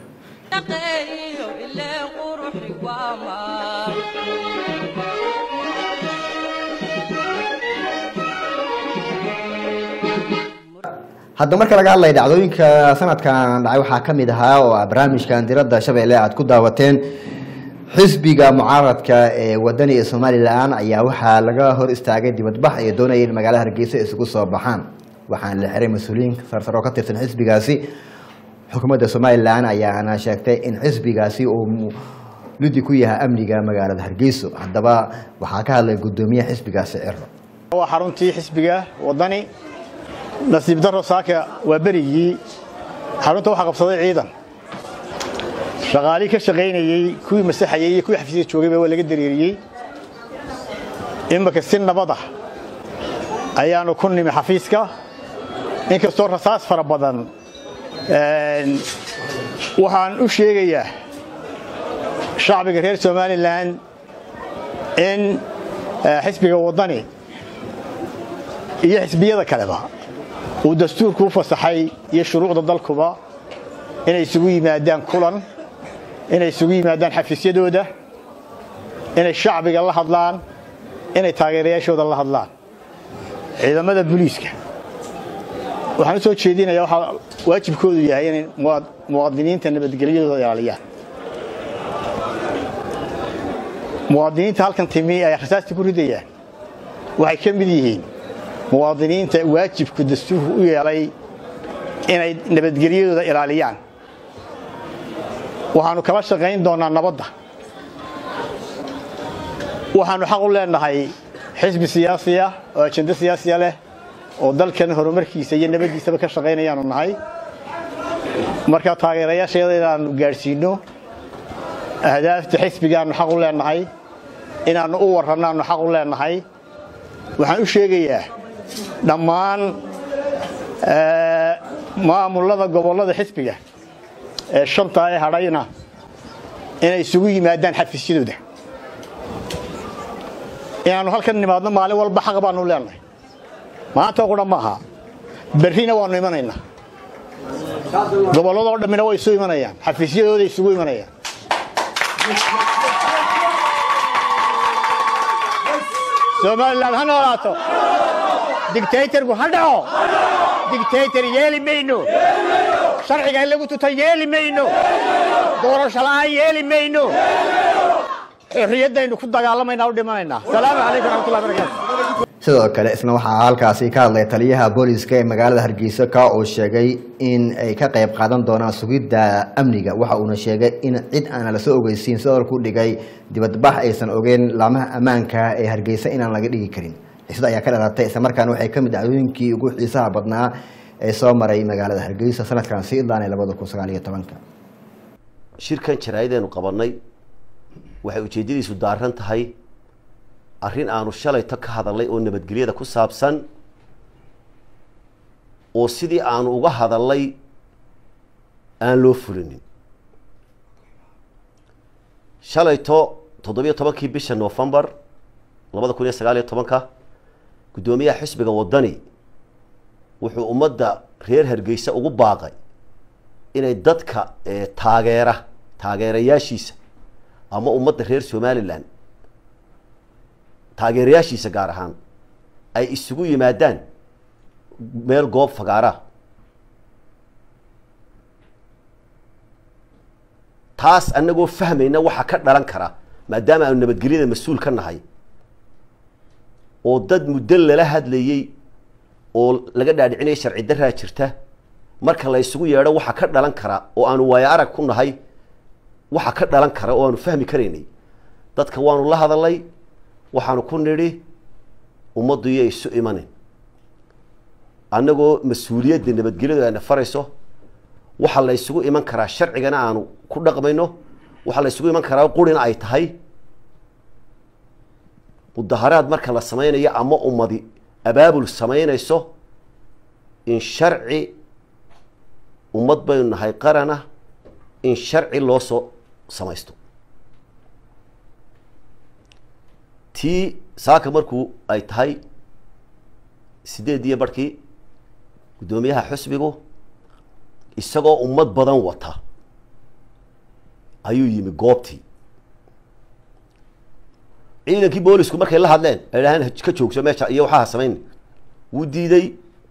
hadda marka laga hadlaya dhacdooyinka sanadkan dhacay waxaa ka mid ahaa oo ah barnaamijkan diradda shabeelle aad ku daawateen xisbiga mucaaradka ee wadani ee somalilan ayaa waxaa laga hor istaagay dibadbax ay doonayeen magaalada hargeysa isugu soo baxaan waxaana la xiray mas-uuliyiin sarsar oo ka tirsan xisbigaasi xukuumadda somalilan ayaana sheegtay in xisbigaasi uu ludi ku yahay amniga magaalada hargeyso haddaba waxaa ka hadlay gudoomiyaha xisbigaasi ciro waa xaruntii xisbiga wadani nasiib daro saaka waa berigii xarunta waxaa qabsaday ciidan shaqaalii ka shaqaynayey kuwii masaxayey iyo kuwii xafiisyada joogayba waa laga dareeriyey imika si nabad ah ayaanu ku nimi xafiiska inkastoo rasaas fara badan waxaan u sheegayaa shacbiga reer somalilan in xisbiga wadani iyo xisbiyada kaleba uu dastuurku u fasaxay iyo shuruucda dalkuba inay isugu yimaadaan kulan inay isugu yimaadaan xafiisyadooda inay shacbiga la hadlaan inay taageerayaashooda la hadlaan ciidamada booliiska waxaan u soo jeedinayaa waxaa waajibkoodu yahay inay muwaadiniinta nabadgelyadooda ilaaliyaan muwaadiniinta halkan timi ay rasaasta ku ridayaan waxay ka mid yihiin muwaadiniinta waajibku dastuurku u yeelay inay nabadgelyadooda ilaaliyaan waxaannu kala shaqayn doonnaa nabadda waxaannu xaq u leenahay xisbi siyaasiya oo ajendo siyaasiya leh oo dalkan horumarkiisa iyo nabaddiisaba ka shaqaynayaanu nahay marka taageerayaasheeda inaannu gaadhsiinno ahdaafta xisbigaannu xaq u leenahay inaannu u warrannaannu xaq u leenahay waxaan u sheegayaa dhammaan maamulada gobollada xisbiga ee shanta ee hadhayna inay isugu yimaadaan xafiisyadooda inaannu halkan nimaadno maalin walba xaq baannu leenahay maanta qudha maaha berrina waannu imanaynaa gobolladoo dhammina way isu imanayaan xafiisyadooda isugu imanayaan somalilan ha noolaato digtaytarku ha dhaco digtaytar yeeli mayno sharciga in lagu tuta yeeli mayno doorasho la'aan yeeli mayno xorriyaddaynu ku dagaalamayna u dhimanaynaa salaamu calaykum raxmatullahi barakaatu sidoo kale isna waxaa halkaasi ka hadlay taliyaha booliska ee magaalada hargeysa ka oo sheegay in ay ka qayb qaadan doonaan sugidda amniga waxa uuna sheegay in cid aana lasoo ogeysiin sidoo ku dhigay dibadbax aysan ogeyn laamaha ammaanka ee hargeysa inaan laga dhigi karin xiisada ayaa ka dhalatay islamarkaana waxay kamid dhacdooyinkii ugu xiisaha badnaa ee soo maray magaalada hargeysa sanadkan sii idlaanay labada kun sagaal iyo tobanka shirkan jaraa'ideenu qabannay waxay ujeeddadiisu daaran tahay arrin aanu shalayto ka hadalnay oo nabadgelyada ku saabsan oo sidii aanu uga hadalnay aan loo fulinin shalayto toddobiyo tobankii bisha novembar labada kun iyo sagaal iyo tobanka guddoomiyaha xisbiga waddani wuxuu ummadda reer hargeysa ugu baaqay inay dadka taageera taageerayaashiisa ama ummadda reer somalilan taageerayaashiisa gaar ahaan ay isugu yimaadaan meel goob fagaara taas annagoo fahmayna waxa ka dhalan kara maadaama aanu nabadgelyada mas-uul ka nahay oo dad muddo lala hadlayey oo laga dhaadhicinaya sharci daraa jirta marka la isugu yeedho waxa ka dhalan kara oo aanu waayo arag ku nahay waxa ka dhalan kara oo aanu fahmi karaynay dadka waanu la hadalnay waxaanu ku nidhi ummaddu iyo isu imanin annagoo mas-uuliyadda nabadgelyadu ayna farayso waxaa la ysugu iman karaa sharcigana aanu ku dhaqmayno waxaa la ysugu iman karaa qurina ay tahay mudaharaad marka la samaynayo ama ummadi abaabul samaynayso in sharci ummad baynu nahay qarana in sharci loo soo samaysto tii saaka markuu ay tahay sideed iyo barhkii guddoomiyaha xusbigu isagoo ummad badan wata ayuu yimi goobtii ciidankii boolisku markay la hadleen ay dhahaan ka joogso meesha iyo waxaa samayn wuu diiday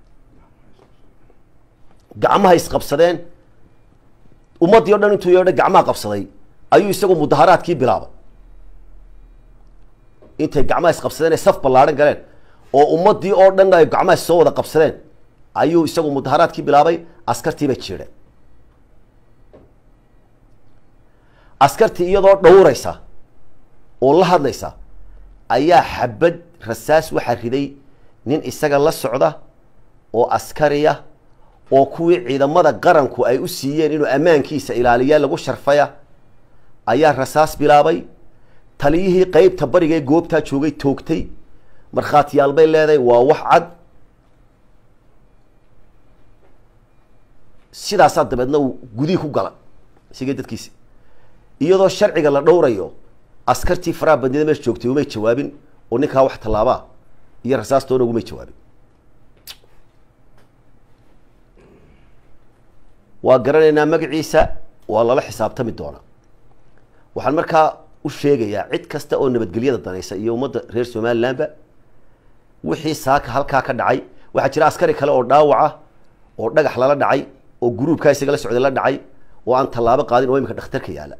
gacmaha isqabsadeen ummaddii o dhan intuu yeedha gacmaha qabsaday ayuu isagu mudaharaadkii bilaabay intay gacmaha isqabsadeen ay saf ballaadhan galeen oo ummaddii oo dhan ay gacmaha soo wada qabsadeen ayuu isagu mudaharaadkii bilaabay askartiibay jiidheen askartii iyadoo dhowraysa oo la hadlaysa ayaa xabad rasaas waxaa riday nin isaga la socda oo askariya oo kuwii ciidamada qaranku ay u siiyeen inuu ammaankiisa ilaaliyaa lagu sharfaya ayaa rasaas bilaabay taliyihii qeybta bariga ee goobtaa joogay toogtay markhaatiyaal bay leedahay waa wax cad sidaasaa dabeedna uu gudihii ku gala isigii dadkiisi iyadoo sharciga la dhowrayo askartii faraha bandida meesha joogtay umay jawaabin oo ninkaa wax tallaabaa iyo rasaastoona ugumay jawaabin waa garanaynaa magaciisa waa lala xisaabtami doonaa waxaan markaa u sheegayaa cid kasta oo nabadgelyada danaysa iyo ummadda reer somalilandba wixii saaka halkaa ka dhacay waxaa jira askari kale oo dhaawaca oo dhagax lala dhacay oo gruubkaa isaga la socday la dhacay oo aan tallaabo qaadin oo imika dhakhtarka yaala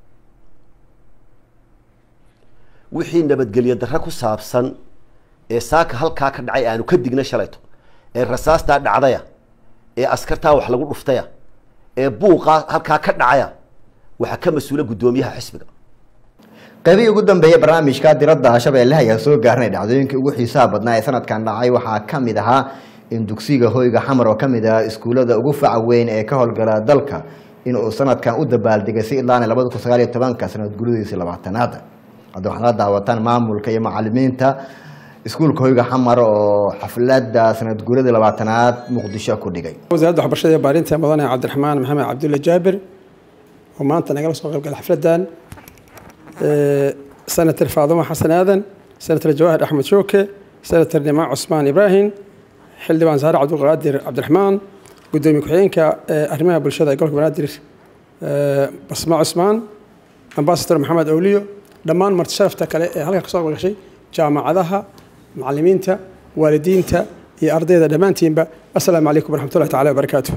wixii nabadgelyo darre ku saabsan ee saaka halkaa ka dhacay aanu ka digna shalayto ee rasaastaa dhacdaya ee askartaa wax lagu dhuftaya ee buuqaa halkaa ka dhacaya waxaa ka mas-uula guddoomiyaha xisbiga qaybihii ugu dambeeyey barnaamijka diradda shabeelle ayaa soo gaarnay dhacdooyinkii ugu xiisaha badnaa ee sanadkan dhacay waxaa ka mid ahaa in dugsiga hoyga xamar oo ka mid ah iskuullada ugu faca weyn ee ka howlgala dalka inuu sanadkan u dabaaldegay si ilaana labada kun sagaal iyo tobanka sanad guridiisii labaatanaad hadda waxaad la daawataan maamulka iyo macalimiinta iskuulka hoyga xamar oo xafladda sanad guuradii labaatanaad muqdisho ku dhigay wasaaradda waxbarashada iyo baarinta mudane cabdiraxmaan maxamed cabdulle jaabir oo maanta nagala soo qayb gala xafladdan senator faaduma xasan aadan senator jawaahir axmed shooke senator nimaa cusmaan ibraahim xildhibaan saare cabdulqaadir cabdiraxmaan gudoomiye ku-xigeenka ee arrimaha bulshada ee gobolka banaadir ee basma cusmaan ambasador maxamed awliyo dhammaan marti sharafta kale ee halkan kasoo gashay jaamacadaha macallimiinta waalidiinta iyo ardayda dhammaantiinba assalaamu calaykum waraxmatullahi tacala wabarakaatu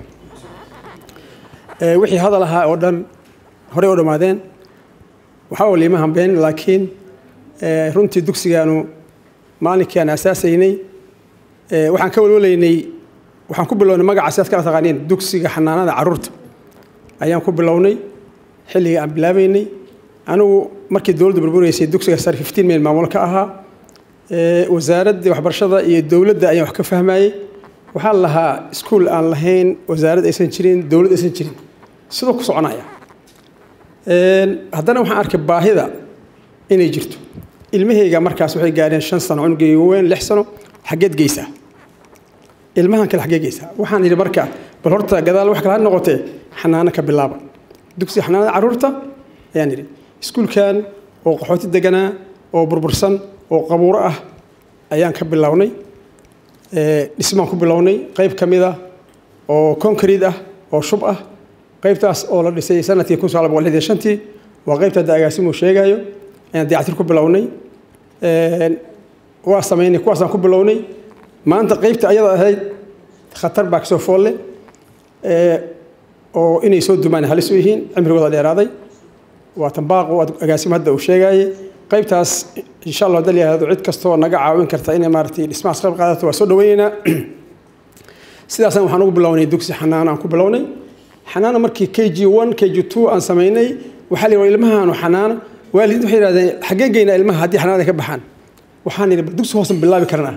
Ee, wixii hadal ahaa oo dhan horey u dhammaadeen waxaa oo liima hambeen laakiin ee, runtii dugsigaanu maalinkii aan asaasaynay ee, waxaan ka walwalaynay waxaan ku bilownay magaca sidaad kala taqaaniin dugsiga xanaanada carruurta ayaan ku bilownay xilligii aan bilaabaynay anigu markii dowladdu burburaysay dugsiga sare 15 meel maamul ka ahaa ee, wasaaradda waxbarashada iyo dowladda ayaan wax ka fahmayey waxaa la lahaa iskuul aan lahayn wasaarad aysan jirin dowlad aysan jirin sidoo ku soconaya Een, haddana waxaan arkay baahida inay jirto ilmahayga markaas waxay gaadheen shan sano cunugayga weyn lix sano xaggeed geysaa ilmahan kale xaggee geysaa waxaan yidhi marka bal horta gadaal wax kale ha noqotee xanaano ka bilaaba dugsiga xanaanada carruurta ayaan yidhi iskuulkan oo qaxooti deganaa oo burbursan oo qabuuro ah ayaan ka bilownay Ee, dhismaan ku bilownay qayb ka mid ah oo concrete ah oo shub ah qaybtaas oo la dhisay sanadkii kun sagaal boqol lixdan iyo shantii waa qaybta hadda agaasimuu sheegayo ayaan dayactir ku bilownay Een, waa samaynay kuwaasaan ku bilownay maanta qaybta ayada ahayd khatar baa kasoo foolle Ee, oo inay soo dumaan halis u yihiin cimrigooda dheeraaday waa tambaaqo agaasim hadda uu sheegayay qaybtaas insha allah hadii la yihahdo cid kastoo naga caawin karta inay maaragtay dhismahaas qayb qaadato waa soo dhaweyneynaa sidaasaan waxaan ugu bilownay dugsi xanaano aan ku bilownay xanaano markii k g one k g two aan samaynay waxaa la yidhi ilmahaanu xanaano waalidiinta waxay yidhahdeen xaggeen geynaa ilmaha haddii xanaanada ka baxaan waxaan yidhi bal dugsi hoosan bilaabi karnaa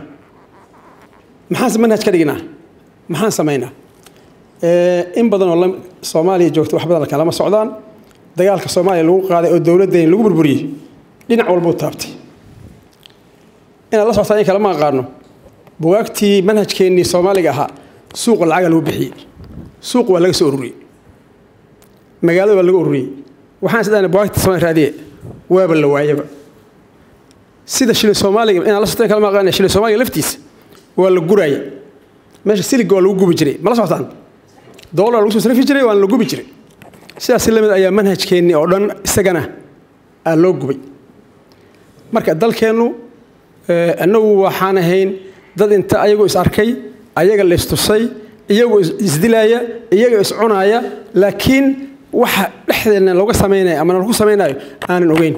maxaan manhaj ka dhignaa maxaan samaynaa Ee, in badan oo la- soomaaliya joogta wax badan kalama socdaan dagaalka soomaaliya lagu qaaday oo dowladdeena lagu burburiyey dhinac walbuu taabtay inaad la socotaan in kale ma aqaano bugaagtii manhajkeennii soomaaliga ahaa suuqa lacaga lagu bixiyey suuq waa laga soo ururiyey magaalada waa laga ururiyey waxaan isdhahnay bugaagta soomaali raadiye waaba la waayaba sida shilin soomaaliga inaad la socotaan kale ma aqaana shilin soomaaliga laftiisa waa la guraaya meesha siliga waa lagu gubi jiray ma la socotaan doolar lagu soo sarrifi jiray waana la gubi jiray sidaas la mid ayaa manhajkeennii oo dhan isagana aa loo gubay marka dalkeennu eh, annagu waxaan ahayn dad inta ayagoo is arkay ayaga la istusay iyagoo is- isdilaaya iyagoo is cunaaya laakiin waxa dhexdeena looga samaynayo ama lagu samaynayo aanan ogeyn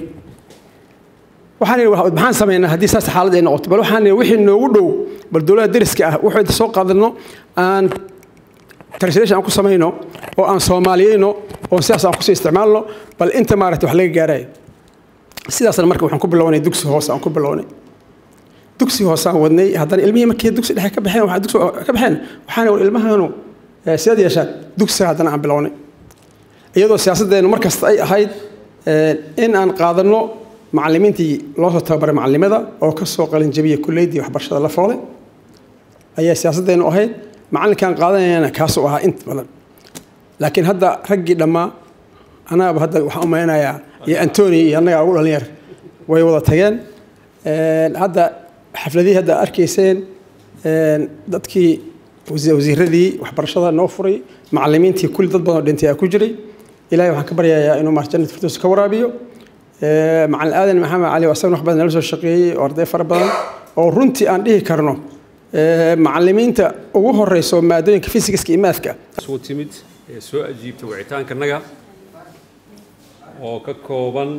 waxaan idhi "Wa- maxaan samaynaa haddii saas xaalad ay noqoto bal waxaan idhi wixii noogu dhow bal dowladda deriska ah wuxuu inta soo qaadano aan translation aan ku samayno oo aan soomaaliyeyno oo sidaas aan kusii isticmaalno bal inta maaragtay wax laga gaarayo sidaasna marka waxaan ku bilownay dugsi hoose aan ku bilownay dugsi hoose aan wadnay haddana ilmihii markii dugsi dhexe ka baxeen waxaa dugsi ka baxeen waxaan war ilmahanu eh, sidaad yeeshaan dugsiga haddana aan bilownay iyadoo siyaasaddeenu mar kasta ay ahayd eh, in aan qaadanno macallimiintii loo soo tababaray macallimada oo ka soo qalin jabiyey kulliyaddii waxbarashada la foolay ayaa siyaasaddeenu ahayd macallinkaan qaadanayana kaasuu ahaa inta badan laakiin hadda raggii dhammaa anaaba hadda waxaan u maleynayaa iyo antoni iyo annagaa ugu dhalinyar way wada tageen Een, hadda xafladihii hadda arkayseen een, dadkii wasi- wasiiradii waxbarashada noo furay macallimiintii kulli dad badan oo dhintay aa ku jiray ilaahay waxaan ka baryayaa inuu maar jannat firdaws ka waraabiyo Ee, macallin aadan maxamed cali oo asagana wax badan nala soo shaqeeyey oo arday fara badan oo runtii aan dhihi karno ee, macallimiinta ugu horeyso maadooyinka fisikska iyo maafka soo timid ee soo ajiibta wicitaankanaga oo ka kooban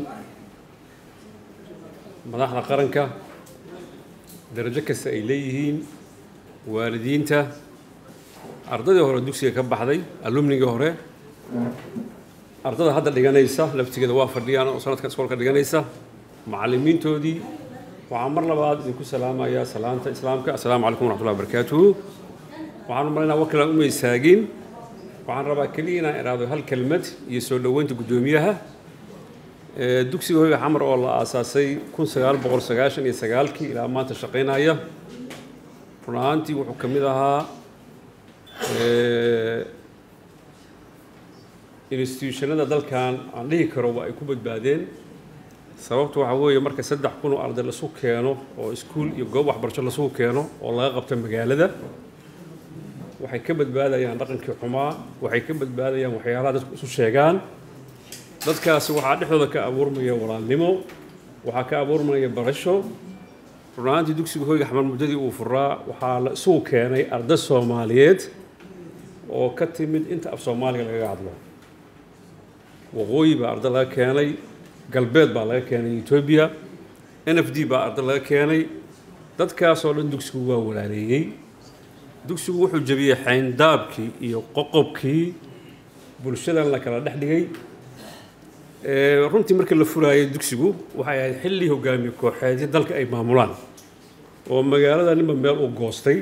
madaxda qaranka darajo kasta ay leeyihiin waalidiinta ardaydii hore dugsiga ka baxday alumnigii hore ardada hadda dhiganaysa laftigeeda waa fadhiyaan oo sanadka iskoolka dhiganaysa macallimiintoodii waxaan mar labaad idinku salaamayaa salaanta islaamka assalaamu calaykum waraxmatullahi wabarakaatuhu waxaan u malaynaa wakilaan uma istaagin waxaan rabaa keliya inaan iraado hal kelmad iyo soo dhoweynta guddoomiyaha Ee, dugsiga hoyga xamar oo la aasaasay kun sagaal boqol sagaashan iyo sagaalkii ilaa maanta shaqaynaya run ahaantii wuxuu ka mid ahaa ee, institutionada dalkan aan dhihi karo waa ay ku badbaadeen sababtu waxaa weeye marka saddex kun oo arday lasu keeno oo iskuul iyo goob waxbarasho lasugu keeno oo laga qabto magaalada waxay ka badbaadayaan dhaqankii xumaa waxay ka badbaadayaan waxyaalaha dadku isu sheegaan dadkaasi waxaa dhexdooda ka abuurmaya walaalnimo waxaa ka abuurmaya barasho runaantii dugsiga hoyga xamar muddadii uu furaa waxaa la isugu keenay arday soomaaliyeed oo ka timid inta af soomaaliga lagaga hadlo waqooyi baa arday laga keenay galbeed baa laga keenay etoobiya n f d baa arday laga keenay dadkaasoo dhan dugsigu waa walaaleeyey dugsigu wuxuu jebiyey xayndaabkii iyo qoqobkii bulshadan la kala dhex dhigay runtii markii la furaayay dugsigu waxay ahayd xilli hogaamiye kooxeedyo dalka ay maamulaan oo magaalada ninba meel u goostay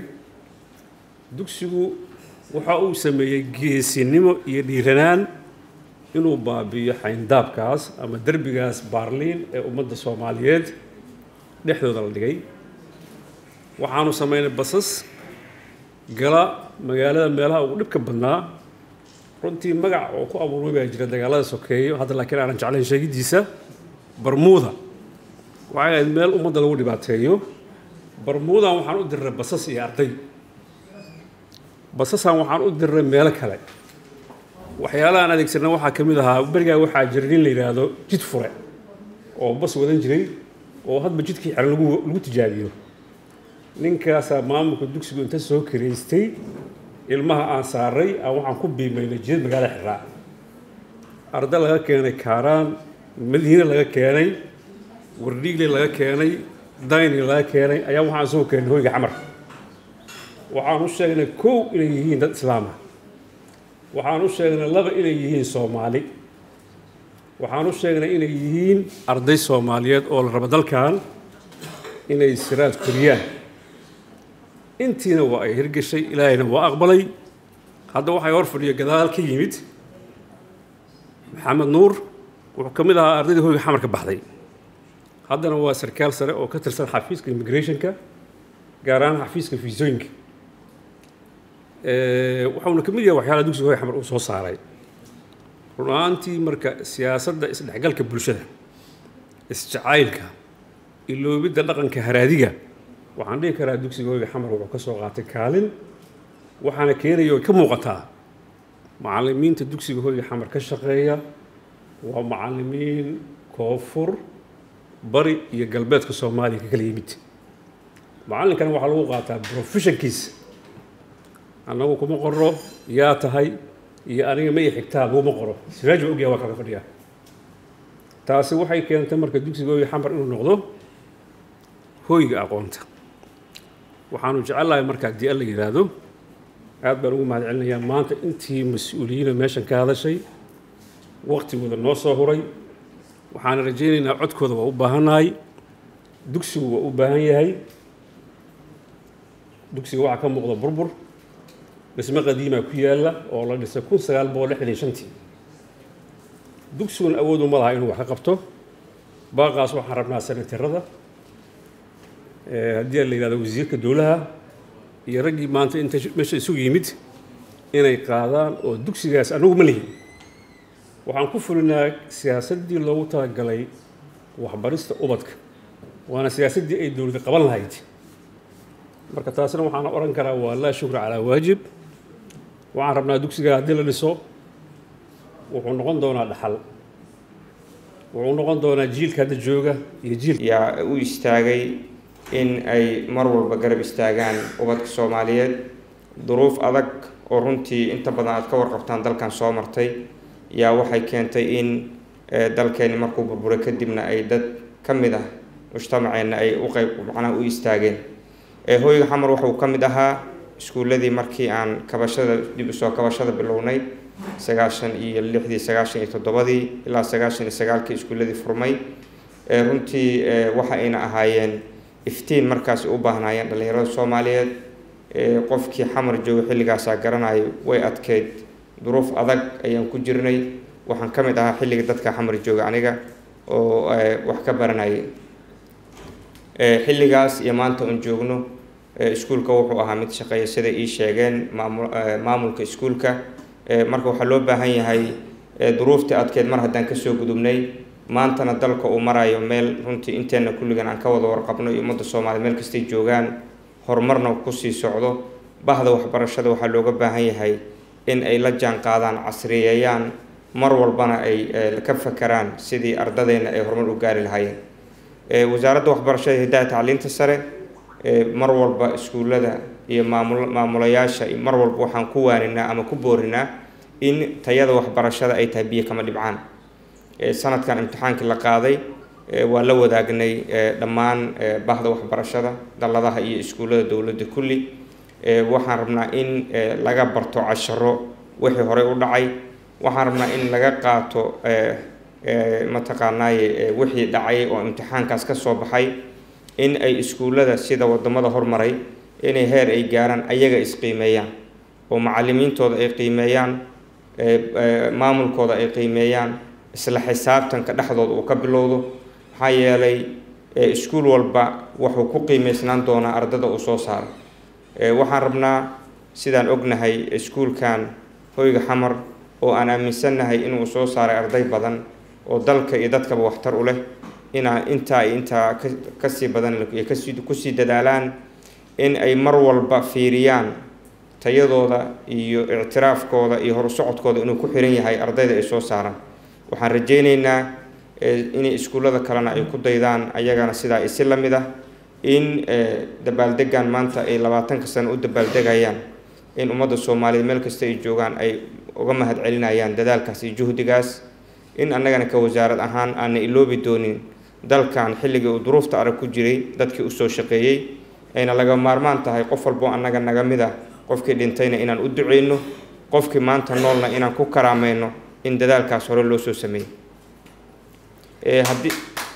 dugsigu waxa uu sameeyey geesinimo iyo dhiiranaan inuu baabi'iyo xayndaabkaas ama derbigaas baarliin ee ummadda soomaaliyeed dhexdooda la dhigay waxaanu samaynay basas gala magaalada meelaha ugu dhibka badnaa runtii magac oo ku abuurmay baa jira dagaalada sokeeyo hadda laakiin aanan jeclayn sheegidiisa barmuuda waxay ahayd meel ummadda lagu dhibaateeyo barmuudan waxaan u dirray basas iyo arday basasan waxaan u dirray meelo kale waxyaalahaan adeegsanna waxaa ka mid ahaa berigaa waxaa jira nin la yidhaahdo jid fure oo bas wadan jiray oo hadba jidkii xiran lagu lagu tijaabiyo ninkaasaa maamulka dugsigu inta soo karaystay ilmaha aan saaray aan waxaan ku biimaynay jidad magaalada xiraa arday laga keenay kaaraan madiine laga keenay wardhiigle laga keenay dayni laga keenay ayaa waxaan soo keenay hoyga xamar waxaan u sheegnay kow inay yihiin dad islaama waxaan u sheegnay laba inay yihiin soomaali waxaan u sheegnay inay yihiin arday soomaaliyeed oo la rabo dalkan inay siraad koriyaan intiina waa ay hirgashay ilaahayna waa aqbalay hadda waxay hor fadhiyo gadaal ka yimid maxamed nuur wuxuu ka mid ahaa ardaydii hoyga xamar ka baxday haddana waa sarkaal sare oo ka tirsan xafiiska immigrationka gaar ahaan xafiiska fiisooyinka waxauna ka mid yahay waxyaalaha dugsiga hoyga xamar uu soo saaray run ahaantii marka siyaasadda isdhexgalka bulshada isjacaylka iloobidda dhaqanka haraadiga waxaan dhihi karaa dugsiga hoyga xamar wuxuu ka soo qaatay kaalin waxaana keenaya oo ka muuqataa macallimiinta dugsiga hoyga xamar ka shaqeeya waa macallimiin koonfur bari iyo galbeedka soomaaliya ka kala yimid macallinkana waxaa lagu qaataa professionkiisa annagu kuma qoro yaa tahay iyo aniga ma i xigtaa laguma qoro siraaj ba ogyaha waa kaga fadhiyaa taasi waxay keentay marka dugsiga hoyga xamar inuu noqdo hoyga aqoonta waxaanu jecellahay marka haddii alla yidhaahdo aad baan ugu mahad celinayaa maanta intii mas-uuliyiina meeshan ka hadashay waqtigooda noo soo huray waxaan rajaynaynaa codkooda waa u baahannahay dugsigu waa u baahan yahay dugsiga waxaa ka muuqda burbur dhismo qadiimaa ku yaalla oo la dhisay kun sagaal boqol lixdan iyo shantii dugsiguna awood uma laha inuu wax ka qabto baaqaas waxaan rabnaa sanatirada haddii la yidhahdo wasiirka dowlaha iyo raggii maanta inta meesha isugu yimid inay qaadaan oo dugsigaas anagu ma lihin waxaan ku fulinaa siyaasaddii loogu talagalay waxbarista ubadka waana siyaasaddii ay dowladda qaban lahayd marka taasina waxaan odhan karaa waa laa shukra calaa waajib waxaan rabnaa dugsiga haddii la dhiso wuxuu noqon doonaa dhaxal wuxuu noqon doonaa jiilka hadda jooga iyo jiilka yaa u istaagay in ay mar walba garab istaagaan ubadka soomaaliyeed duruuf adag oo runtii inta badan aad ka warqabtaan dalkan soo martay yaa waxay keentay in dalkeeni markuu burburay kadibna ay dad ka mid ah mujtamaceenna ay u qayb macnaha u istaageen hoyga xamar wuxuu ka mid ahaa iskuulladii markii aan kabashada dib usoo kabashada bilownay sagaashan iyo lixdii sagaashan iyo toddobadii ilaa sagaashan iyo sagaalkii iskuulladii furmay runtii waxa ayna ahaayeen iftiin markaas u baahnaayeen dhallinyarada soomaaliyeed qofkii xamar jooga xilligaasaa garanayo way adkeyd duruuf adag ayaan ku jirnay waxaan ka mid ahaa xilliga dadka xamar jooga aniga oo wax ka baranayay xilligaas iyo maanta oon joogno iskuulka wuxuu ahaa mid shaqeeya sida ii sheegeen maamulka iskuulka marka waxaa loo baahan yahay duruuftii adkeed mar haddaan kasoo gudubnay maantana dalka uu marayo meel runtii inteenna kulligan aan ka wada warqabno iyo ummadda soomaaliya meel kastay joogaan horumarna kusii socdo bahda waxbarashada waxaa looga baahan yahay in ay la jaan qaadaan casriyeeyaan mar walbana ay ka fakeraan sidii ardadeenna ay horumar u gaari lahaayeen wasaaradda waxbarashada hidaha tacliinta sare mar walba iskuullada iyo maamul maamulayaasha mar walba waxaan ku waaninaa ama ku boorinaa in tayada waxbarashada ay tahay biyo kama dhibcaan sanadkan imtixaankii la qaaday waa la wadaagnay dhammaan bahda waxbarashada dalladaha iyo iskuullada dowladda kulli waxaan rabnaa in laga barto casharo wixii horey u dhacay waxaan rabnaa in laga qaato mataqaanaaye wixii dhacay oo imtixaankaas ka soo baxay in ay iskuullada sida wadamada hormaray inay heer ay gaaraan ayaga isqiimeeyaan oo macalimiintooda ay qiimeeyaan maamulkooda ay qiimeeyaan isla xisaabtanka dhexdooda uu ka bilowdo maxaa yeelay iskuul walba wuxuu ku qiimeysnaan doonaa ardada uu soo saaro waxaan rabnaa sidaan ognahay iskuulkan hoyga xamar oo aan aaminsannahay inuu soo saaray arday badan oo dalka iyo dadkaba waxtar u leh inaa intaa iyo intaa kasii badan kasii kusii dadaalaan in ay mar walba fiiriyaan tayadooda iyo ictiraafkooda iyo horusocodkooda inuu ku xiran yahay ardayda ay soo saaraan waxaan rajaynaynaa inay iskuullada kalena ay ku daydaan ayagana sidaa isi la mid ah in dabaaldegan maanta ay labaatanka sano u dabaaldegayaan in ummadda soomaaliyeed meel kasta ay joogaan ay uga mahad celinayaan dadaalkaas iyo juhdigaas in annagana ka wasaarad ahaan aana iloobi doonin dalkan xilligii uu duruufta arag ku jiray dadkii usoo shaqeeyey ayna laga maarmaan tahay qof walboo annaga naga mid ah qofkii dhintayna inaan u duceyno qofkii maanta noolna inaan ku karaamayno in dadaalkaas hore loo soo sameeyey haddii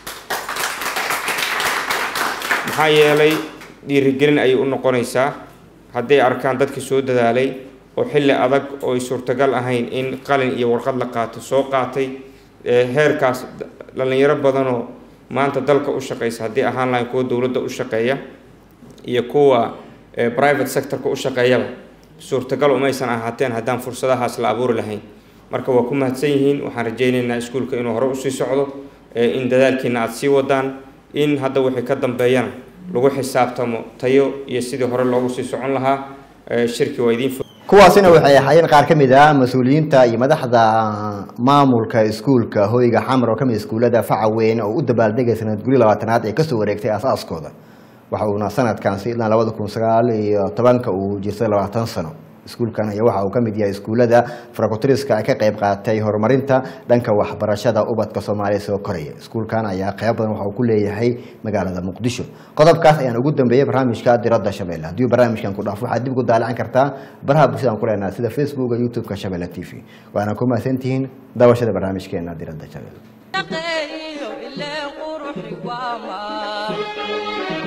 maxaa yeelay dhiirigelin ayay u noqonaysaa hadday arkaan dadkii soo dadaalay oo xilli adag oo ay suurtagal ahayn in qalin iyo warqad la qaato soo qaatay heerkaas dhallinyaro badanoo maanta dalka u shaqeysa haddii ahaan lahayn kuwa dowladda u shaqeeya iyo kuwa private sectorka u shaqeeyaba suurtagal umaysan ahaateen haddaan fursadahaas la abuuri lahayn marka waa ku mahadsan yihiin waxaan rajaynaynaa iskuulka inuu hore usii socdo in dadaalkiina aada sii wadaan in hadda wixii ka dambeeyana lagu xisaabtamo tayo iyo sidii hore loogu sii socon lahaa shirki waa idiin kuwaasina waxay ahaayeen qaar ka mid ah mas-uuliyiinta iyo madaxda maamulka iskuulka hoyga xamar oo kamid iskuullada faca weyn oo u dabaaldegay sanad guri labaatanaad ee kasoo wareegtay aasaaskooda waxa uuna sanadkaansi ilaa labada kun sagaal iyo tobanka uu jirtay labaatan sano iskuulkan ayaa waxa uu ka mid yahay iskuullada farakutiriska ay ka qayb qaatay horumarinta dhanka waxbarashada ubadka soomaaliya soo koraya iskuulkan ayaa qayb badan waxa uu ku leeyahay magaalada muqdisho qodobkaas ayaan ugu dambeeyey barnaamijka diradda shabeelle haddii barnaamijkan ku dhaafo waxaad dib ugu daalacan kartaa baraha bulshadaan ku leenahay sida facebooka youtube-ka shabeelle t v waana ku mahadsantihiin daawashada barnaamijkeena diradda shabeelle